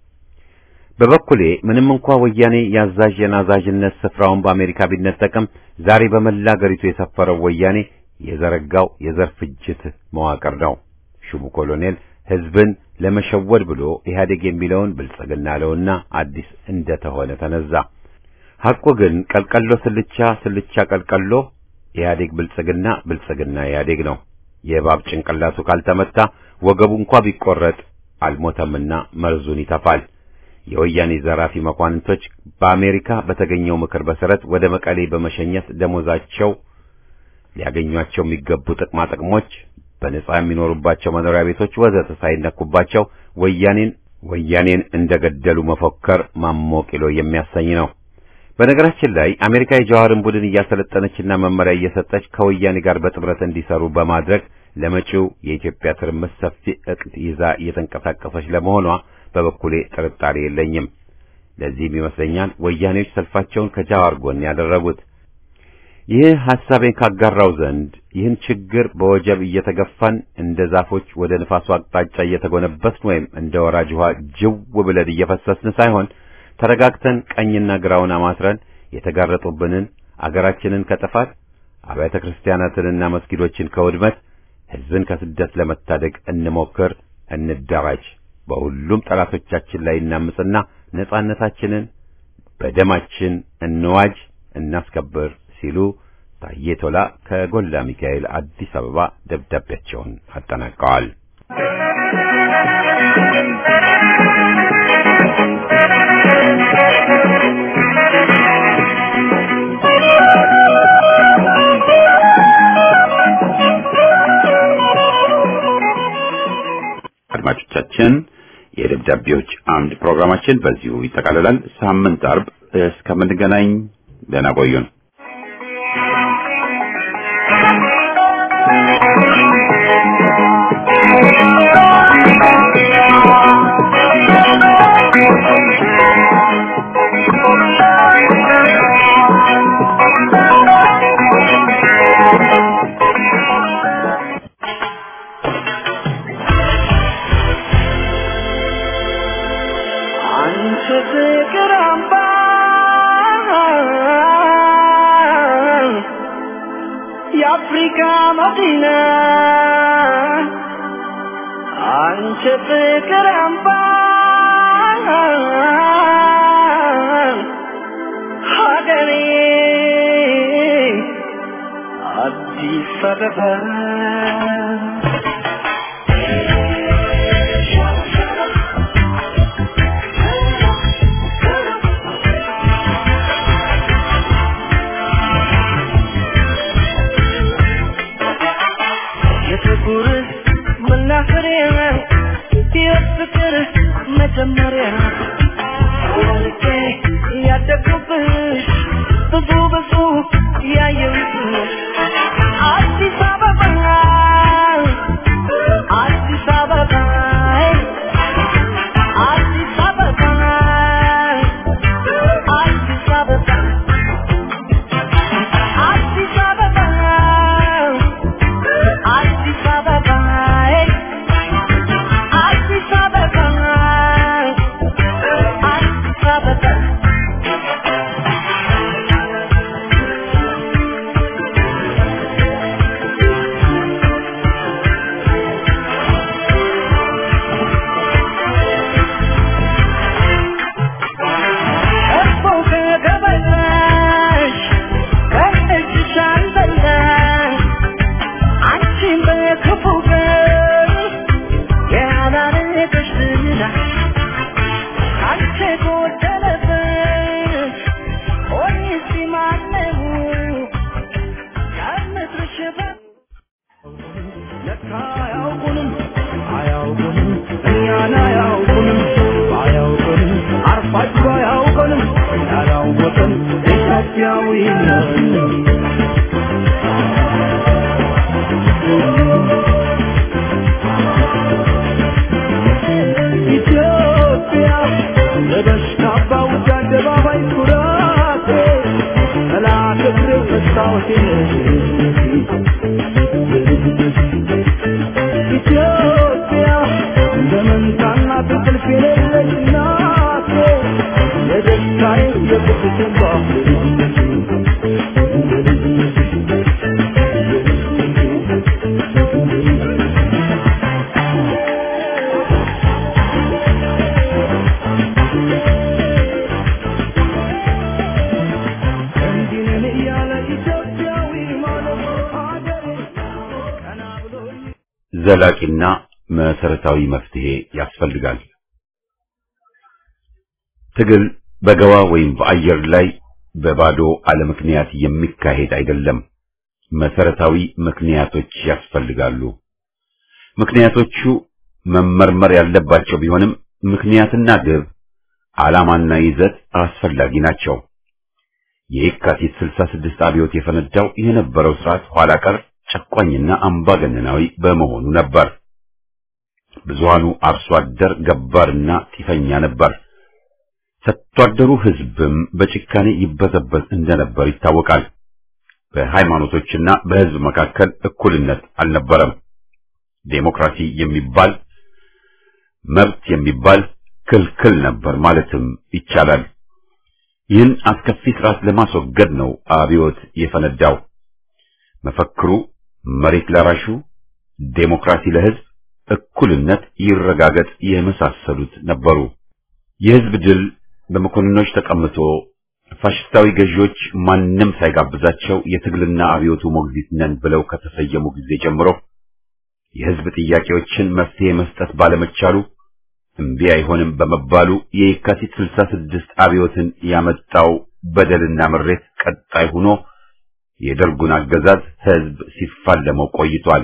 በበኩሌ ምንም እንኳ ወያኔ የአዛዥ የናዛዥነት ስፍራውን በአሜሪካ ቢነጠቅም ዛሬ በመላ አገሪቱ የሰፈረው ወያኔ የዘረጋው የዘር ፍጅት መዋቅር ነው። ሹሙ ኮሎኔል ሕዝብን ለመሸወድ ብሎ ኢህአዴግ የሚለውን ብልጽግና አለውና አዲስ እንደተሆነ ተነዛ። ሐቁ ግን ቀልቀሎ ስልቻ፣ ስልቻ ቀልቀሎ፣ ኢህአዴግ ብልጽግና፣ ብልጽግና ኢህአዴግ ነው። የእባብ ጭንቅላቱ ካልተመታ ወገቡ እንኳ ቢቆረጥ አልሞተምና መርዙን ይተፋል። የወያኔ ዘራፊ መኳንንቶች በአሜሪካ በተገኘው ምክር መሰረት ወደ መቀሌ በመሸኘት ደሞዛቸው ሊያገኟቸው የሚገቡ ጥቅማ ጥቅሞች፣ በነጻ የሚኖሩባቸው መኖሪያ ቤቶች ወዘተ ሳይነኩባቸው ወያኔን ወያኔን እንደገደሉ መፎከር ማሞቂሎ የሚያሰኝ ነው። በነገራችን ላይ አሜሪካ የጀዋርን ቡድን እያሰለጠነችና መመሪያ እየሰጠች ከወያኔ ጋር በጥምረት እንዲሰሩ በማድረግ ለመጪው የኢትዮጵያ ትርምስ ሰፊ እቅድ ይዛ እየተንቀሳቀሰች ለመሆኗ በበኩሌ ጥርጣሬ የለኝም። ለዚህም ይመስለኛል ወያኔዎች ሰልፋቸውን ከጃዋር ጎን ያደረጉት። ይህ ሐሳቤን ካጋራው ዘንድ ይህን ችግር በወጀብ እየተገፋን እንደ ዛፎች ወደ ንፋሱ አቅጣጫ እየተጎነበስን ወይም እንደ ወራጅ ውሃ ጅው ብለን እየፈሰስን ሳይሆን ተረጋግተን ቀኝና ግራውን አማትረን የተጋረጡብንን አገራችንን ከጥፋት አብያተ ክርስቲያናትንና መስጊዶችን ከውድመት ሕዝብን ከስደት ለመታደግ እንሞክር፣ እንደራጅ። በሁሉም ጠላቶቻችን ላይ እናምጽና ነጻነታችንን በደማችን እንዋጅ፣ እናስከብር ሲሉ ታዬ ቶላ ከጎላ ሚካኤል አዲስ አበባ ደብዳቤያቸውን አጠናቀዋል። አድማጮቻችን የደብዳቤዎች አምድ ፕሮግራማችን በዚሁ ይጠቃልላል። ሳምንት አርብ እስከምንገናኝ ደህና ቆዩን። አንቺ ፍቅር አምባ የአፍሪካ መዲና አንቺ ፍቅር አምባ ሀገሬ አዲስ አበባ የፍቅር መናኸሪያ የፍቅር መጀመሪያ ወልቄ ያደግኩብሽ ብዙ ብዙ ያየሁብሽ አዲስ አበባ አዲስ አበባ አዲስ አበባ አዲስ አበባ አዲስ አበባ አዲስ አበባ አዲስ አበባ አዲስ አበባ እኮ ከገበታሽ ከእጅሽ አልበላሽ አንቺን በክፉ ቀን ያላረገሽ ዝና አንቺ ጎደለበት ሆኜ እስቲ ማነው ከምድርሽ በ- ለካ አያውቁንም አያውቁንም እኛን አያውቁንም አያውቁንም አርፋችሁ አያውቁንም ያላወቅን ኢትዮጵያዊ ነን ኢትዮጵያ ለበሽታ ባውጃ አደባባይ ኩራቴ ጠላት እግር መስታወቴ ኢትዮጵያ በመንታና ትንቅልፍ የሌለች እናቴ የደስታዬ የቁስቴ እንዲህ ነን እያለ ኢትዮጵያዊ ማለት ሀገሬ ቀና ብሎ ዘላቂና መሰረታዊ መፍትሄ ያስፈልጋል። ትግል በገባ ወይም በአየር ላይ በባዶ አለ ምክንያት የሚካሄድ አይደለም። መሰረታዊ ምክንያቶች ያስፈልጋሉ። ምክንያቶቹ መመርመር ያለባቸው ቢሆንም ምክንያትና ግብ፣ ዓላማና ይዘት አስፈላጊ ናቸው። የየካቲት 66 አብዮት የፈነዳው የነበረው ስርዓት ኋላ ቀር ጨቋኝና አምባገነናዊ በመሆኑ ነበር። ብዙሃኑ አርሶ አደር ገባርና ጢፈኛ ነበር። ሰጥቶ አደሩ ሕዝብም በጭካኔ ይበዘበዝ እንደነበር ይታወቃል። በሃይማኖቶችና በሕዝብ መካከል እኩልነት አልነበረም። ዴሞክራሲ የሚባል መብት የሚባል ክልክል ነበር ማለትም ይቻላል። ይህን አስከፊ ስርዓት ለማስወገድ ነው አብዮት የፈነዳው። መፈክሩ መሬት ላራሹ፣ ዴሞክራሲ ለሕዝብ፣ እኩልነት ይረጋገጥ የመሳሰሉት ነበሩ። የሕዝብ ድል በመኮንኖች ተቀምጦ ፋሽስታዊ ገዢዎች ማንም ሳይጋብዛቸው የትግልና አብዮቱ ሞግዚት ነን ብለው ከተሰየሙ ጊዜ ጀምሮ የሕዝብ ጥያቄዎችን መፍትሄ መስጠት ባለመቻሉ እምቢ አይሆንም በመባሉ የየካቲት 66 አብዮትን ያመጣው በደልና ምሬት ቀጣይ ሆኖ የደርጉን አገዛዝ ሕዝብ ሲፋለመው ቆይቷል።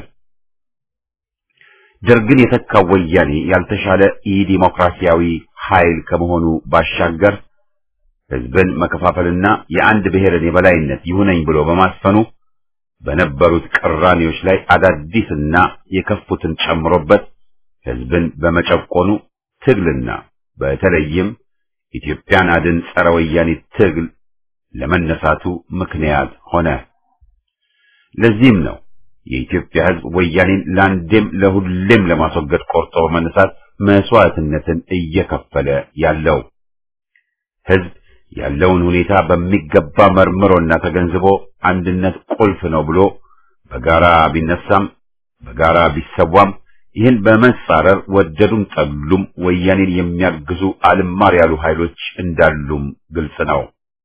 ደርግን የተካው ወያኔ ያልተሻለ ኢዲሞክራሲያዊ ኃይል ከመሆኑ ባሻገር ሕዝብን መከፋፈልና የአንድ ብሔርን የበላይነት ይሁነኝ ብሎ በማስፈኑ በነበሩት ቅራኔዎች ላይ አዳዲስና የከፉትን ጨምሮበት ሕዝብን በመጨቆኑ ትግልና በተለይም ኢትዮጵያን አድን ጸረ ወያኔ ትግል ለመነሳቱ ምክንያት ሆነ። ለዚህም ነው የኢትዮጵያ ሕዝብ ወያኔን ለአንዴም ለሁሌም ለማስወገድ ቆርጦ በመነሳት መስዋዕትነትን እየከፈለ ያለው። ሕዝብ ያለውን ሁኔታ በሚገባ መርምሮና ተገንዝቦ አንድነት ቁልፍ ነው ብሎ በጋራ ቢነሳም በጋራ ቢሰዋም ይህን በመጻረር ወደዱም ጠሉም ወያኔን የሚያግዙ አልማር ያሉ ኃይሎች እንዳሉም ግልጽ ነው።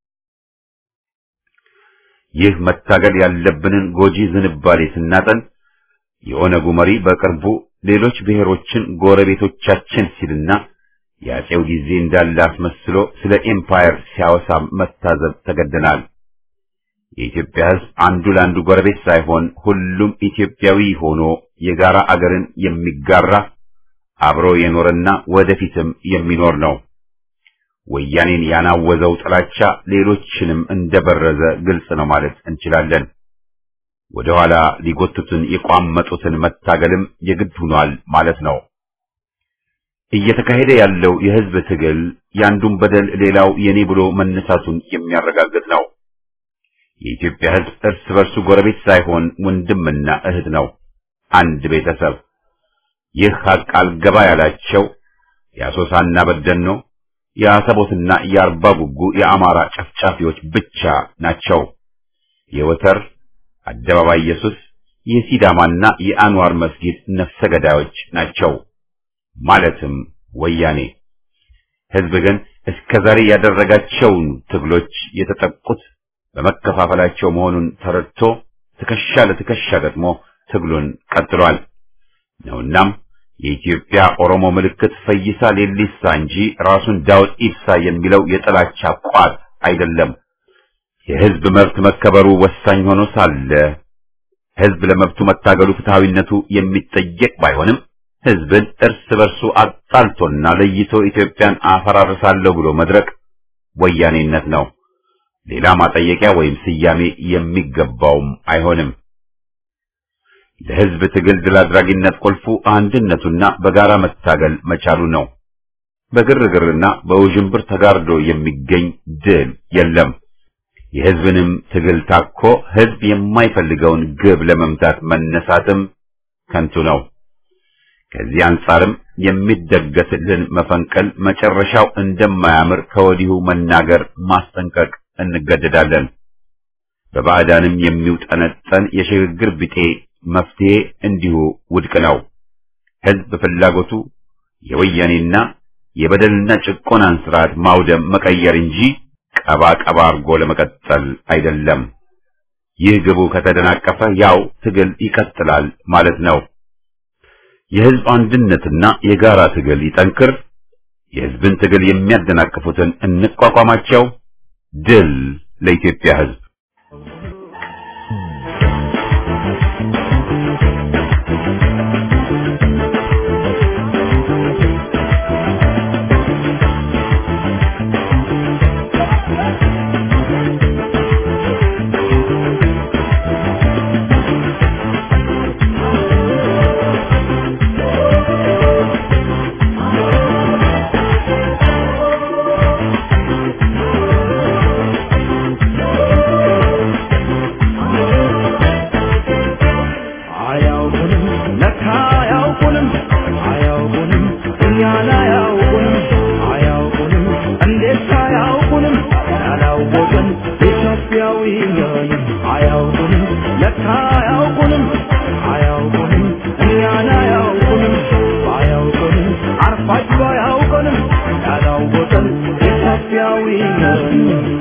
ይህ መታገል ያለብንን ጎጂ ዝንባሌ ስናጠን የኦነጉ መሪ በቅርቡ ሌሎች ብሔሮችን ጎረቤቶቻችን ሲልና የአፄው ጊዜ እንዳለ አስመስሎ ስለ ኤምፓየር ሲያወሳ መታዘብ ተገደናል። የኢትዮጵያ ሕዝብ አንዱ ለአንዱ ጎረቤት ሳይሆን ሁሉም ኢትዮጵያዊ ሆኖ የጋራ አገርን የሚጋራ አብሮ የኖረና ወደፊትም የሚኖር ነው። ወያኔን ያናወዘው ጥላቻ ሌሎችንም እንደበረዘ ግልጽ ነው ማለት እንችላለን። ወደ ኋላ ሊጎቱትን የቋመጡትን መታገልም የግድ ሆኗል ማለት ነው። እየተካሄደ ያለው የሕዝብ ትግል ያንዱን በደል ሌላው የኔ ብሎ መነሳቱን የሚያረጋግጥ ነው። የኢትዮጵያ ሕዝብ እርስ በርሱ ጎረቤት ሳይሆን ወንድምና እህት ነው፣ አንድ ቤተሰብ። ይህ ሀቅ አልገባ ያላቸው የአሶሳና በደኖ የአሰቦትና የአርባ ጉጉ የአማራ ጨፍጫፊዎች ብቻ ናቸው። የወተር አደባባይ ኢየሱስ የሲዳማና የአንዋር መስጊድ ነፍሰ ገዳዮች ናቸው። ማለትም ወያኔ። ሕዝብ ግን እስከ ዛሬ ያደረጋቸውን ትግሎች የተጠቁት በመከፋፈላቸው መሆኑን ተረድቶ ትከሻ ለትከሻ ገጥሞ ትግሉን ቀጥሏል ነውናም የኢትዮጵያ ኦሮሞ ምልክት ፈይሳ ሌሊሳ እንጂ ራሱን ዳውድ ኢብሳ የሚለው የጥላቻ ቋት አይደለም። የሕዝብ መብት መከበሩ ወሳኝ ሆኖ ሳለ ሕዝብ ለመብቱ መታገሉ ፍትሐዊነቱ የሚጠየቅ ባይሆንም ሕዝብን እርስ በርሱ አጣልቶና ለይቶ ኢትዮጵያን አፈራርሳለሁ ብሎ መድረቅ ወያኔነት ነው። ሌላ ማጠየቂያ ወይም ስያሜ የሚገባውም አይሆንም። ለሕዝብ ትግል ድል አድራጊነት ቁልፉ አንድነቱና በጋራ መታገል መቻሉ ነው። በግርግርና በውዥንብር ተጋርዶ የሚገኝ ድል የለም። የሕዝብንም ትግል ታኮ ሕዝብ የማይፈልገውን ግብ ለመምታት መነሳትም ከንቱ ነው። ከዚህ አንጻርም የሚደገስልን መፈንቀል መጨረሻው እንደማያምር ከወዲሁ መናገር ማስጠንቀቅ እንገደዳለን። በባዕዳንም የሚውጠነጠን የሽግግር ቢጤ መፍትሄ እንዲሁ ውድቅ ነው። ሕዝብ ፍላጎቱ የወያኔና የበደልና ጭቆናን ስርዓት ማውደም መቀየር እንጂ ቀባ ቀባ አርጎ ለመቀጠል አይደለም። ይህ ግቡ ከተደናቀፈ ያው ትግል ይቀጥላል ማለት ነው። የሕዝብ አንድነትና የጋራ ትግል ይጠንክር። የሕዝብን ትግል የሚያደናቅፉትን እንቋቋማቸው። ድል ለኢትዮጵያ ሕዝብ! እንዴት አያውቁንም ያላወቅን ኢትዮጵያዊ ነን አያውቁንም ለካ አያውቁንም አያውቁንም እኛን አያውቁንም አያውቁንም አርፋጅ አያውቁንም ያላወቅን ኢትዮጵያዊ ነን